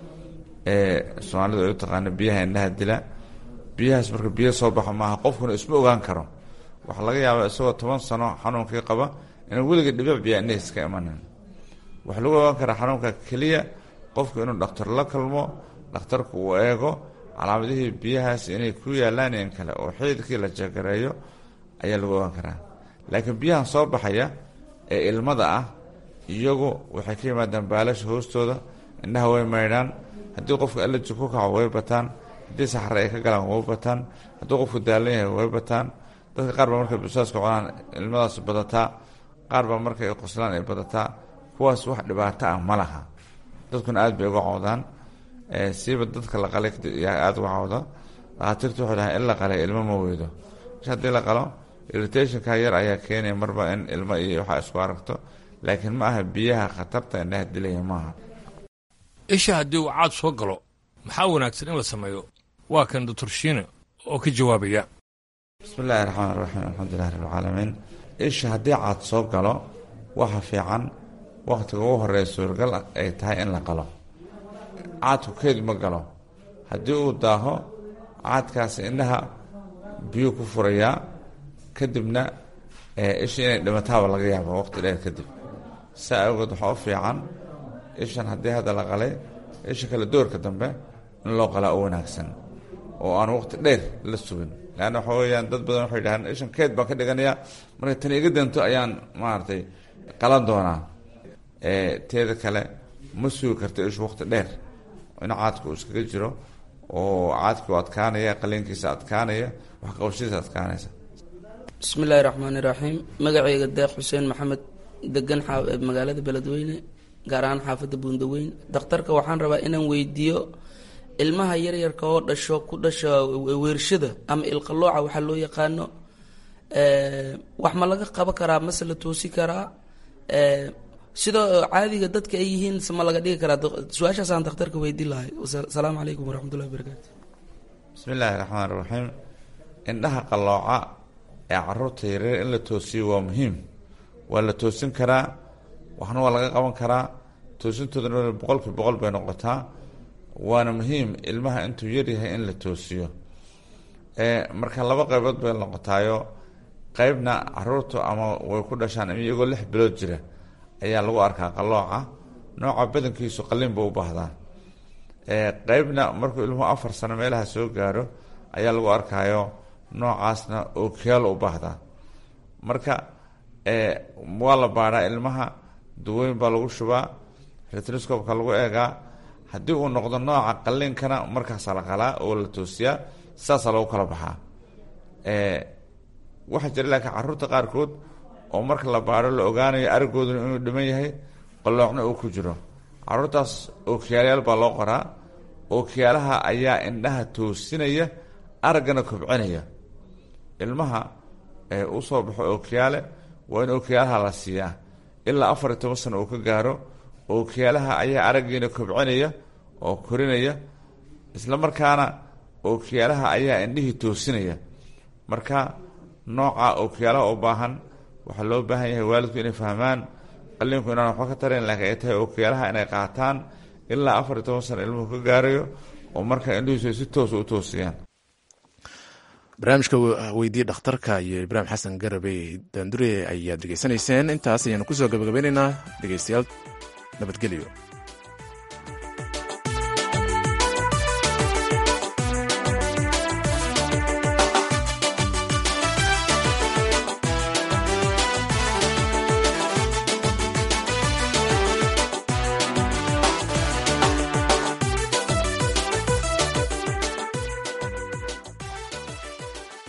ee soomaalidu ay u taqaano biyaha indhaha dila biyahaas marka biyo soo baxa maaha qofkuna isma ogaan karo waxaa laga yaabaa isagoo toban sano xanuunkii qaba inaan weliga dhibic biyaa indhahiis ka imanin waxaa lagu ogaan karaa xanuunka keliya qofku inuu dhakhtar la kalmo dhakhtarku uu eego calaamadihii biyahaas inay ku yaalaan in kale oo xiidkii la jagareeyo ayaa lagu ogaan karaa laakiin biyahan soo baxaya ee ilmada ah iyagu waxay ka yimaadaan baalasha hoostooda indhaha way maydhaan haddii qofku allerji ku kaco way bataan haddii saxare ay ka galaan way bataan haddii qofku daalan yahay way bataan dadka qaar baa markay busaaska cunaan ilmadaas badataa qaar baa marka ay qoslaan ay badataa kuwaas wax dhibaato ah ma laha dadkuna aad bay uga cawdaan siiba dadka la qalay yaa aada uga cawda dhakhaatiirtu waxay dhahay in la qalay ilmo ma weydo mesh haddii la qalo irritationka yar ayaa keenaya marba in ilmo iyo waxaa isku aragto laakiin ma aha biyaha khatarta indhaha dilaya maaha isha haddii uu caad soo galo maxaa wanaagsan in la sameeyo waa kan doctor shiine oo ka jawaabaya bismi illaahi raxmaan raxiim alxamdulilahi rabbilcaalamiin isha haddii caad soo galo waxa fiican wakhtiga ugu horeeya suuragal ay tahay in la qalo caadku keed ma galo haddii uu daaho caadkaasi indhaha biyuu ku furayaa kadibna isha inay dhimataaba laga yaabo waqti dheer kadib saa awgeed waxaa u fiican ishan haddii hadda la qalay isha kale doorka dambe in loo qalaa u wanaagsan oo aan waqti dheer la sugin leanna waxa weeyaan dad badan waxay dhahaan ishan keed baan ka dhiganayaa marka tani iga danto ayaan maaragtay qalan doonaa teeda kale ma sugi karta ishu waqti dheer in caadka uu iskaga jiro oo caadkii u adkaanaya qaliinkiisa adkaanaya waxqabashadiisa adkaanaysa bismi illaahi raxmaani raxiim magacayga deeq xuseen maxamed degan magaalada beledweyne gaar ahaan xaafadda buundaweyn dakhtarka waxaan rabaa inaan weydiiyo ilmaha yaryarka oo dhasho ku dhasha weershada ama ilqalooca waxaa loo yaqaano wax ma laga qaban karaa mase la toosi karaa sidoo caadiga dadka ay yihiin se ma laga dhigi karaa su-aashaasaan dakhtarka weydiin lahay asalaamu calaykum waraxmatullahi wabarakaatu bismi illaahi raxmaan raxiim indhaha qallooca ee caruurta yaryar in la toosiyo waa muhiim waa la toosin karaa waxna waa laga qaban karaa toosintoodana boqolkii boqol bay noqotaa waana muhiim ilmaha intuu yaryahay in la toosiyo marka laba qaybood bay noqotaayo qeybna caruurtu ama way ku dhashaan iyagoo lix bilood jira ayaa lagu arkaa qalooca nooca badankiisu qalin buu u baahdaa qeybna markuu ilmuhu afar sano meelaha soo gaaro ayaa lagu arkaayo noocaasna ookiyaal u baahdaa marka waa la baadhaa ilmaha duweyn baa lagu shubaa retroscopka lagu eegaa haddii uu noqdo nooca qaliinkana markaasaa la qalaa oo la toosiyaa saasaa lagu kala baxaa waxaa jira laakiin caruurta qaarkood oo marka la baadho la ogaanayo aragooduna inuu dhiman yahay qaloocna uu ku jiro caruurtaas ookiyaalayaal baa loo qoraa ookiyaalaha ayaa indhaha toosinaya araggana kobcinaya ilmaha u soo baxo ookiyaale waa in ookiyaalaha la siiyaa ilaa afar iyo toban sano uu ka gaaro ookiyaalaha ayaa araggiina kobcinaya oo korinaya isla markaana ookiyaalaha ayaa indhihii toosinaya marka nooca ookiyaalaha u baahan waxaa loo baahan yahay waalidku inay fahmaan qaliinku inaan waxba ka tarayn laakiin ay tahay ookiyaalaha inay qaataan ilaa afar iyo toban sano ilmuhu ka gaarayo oo marka indhihiisu ay si toosa u toosiyaan barnaamijka weydiye dhakhtarka iyo ibraahim xasan garabey daandure ayaad dhegeysanayseen intaas ayaanu kusoo gabagabeynaynaa dhegeystayaal nabadgelyo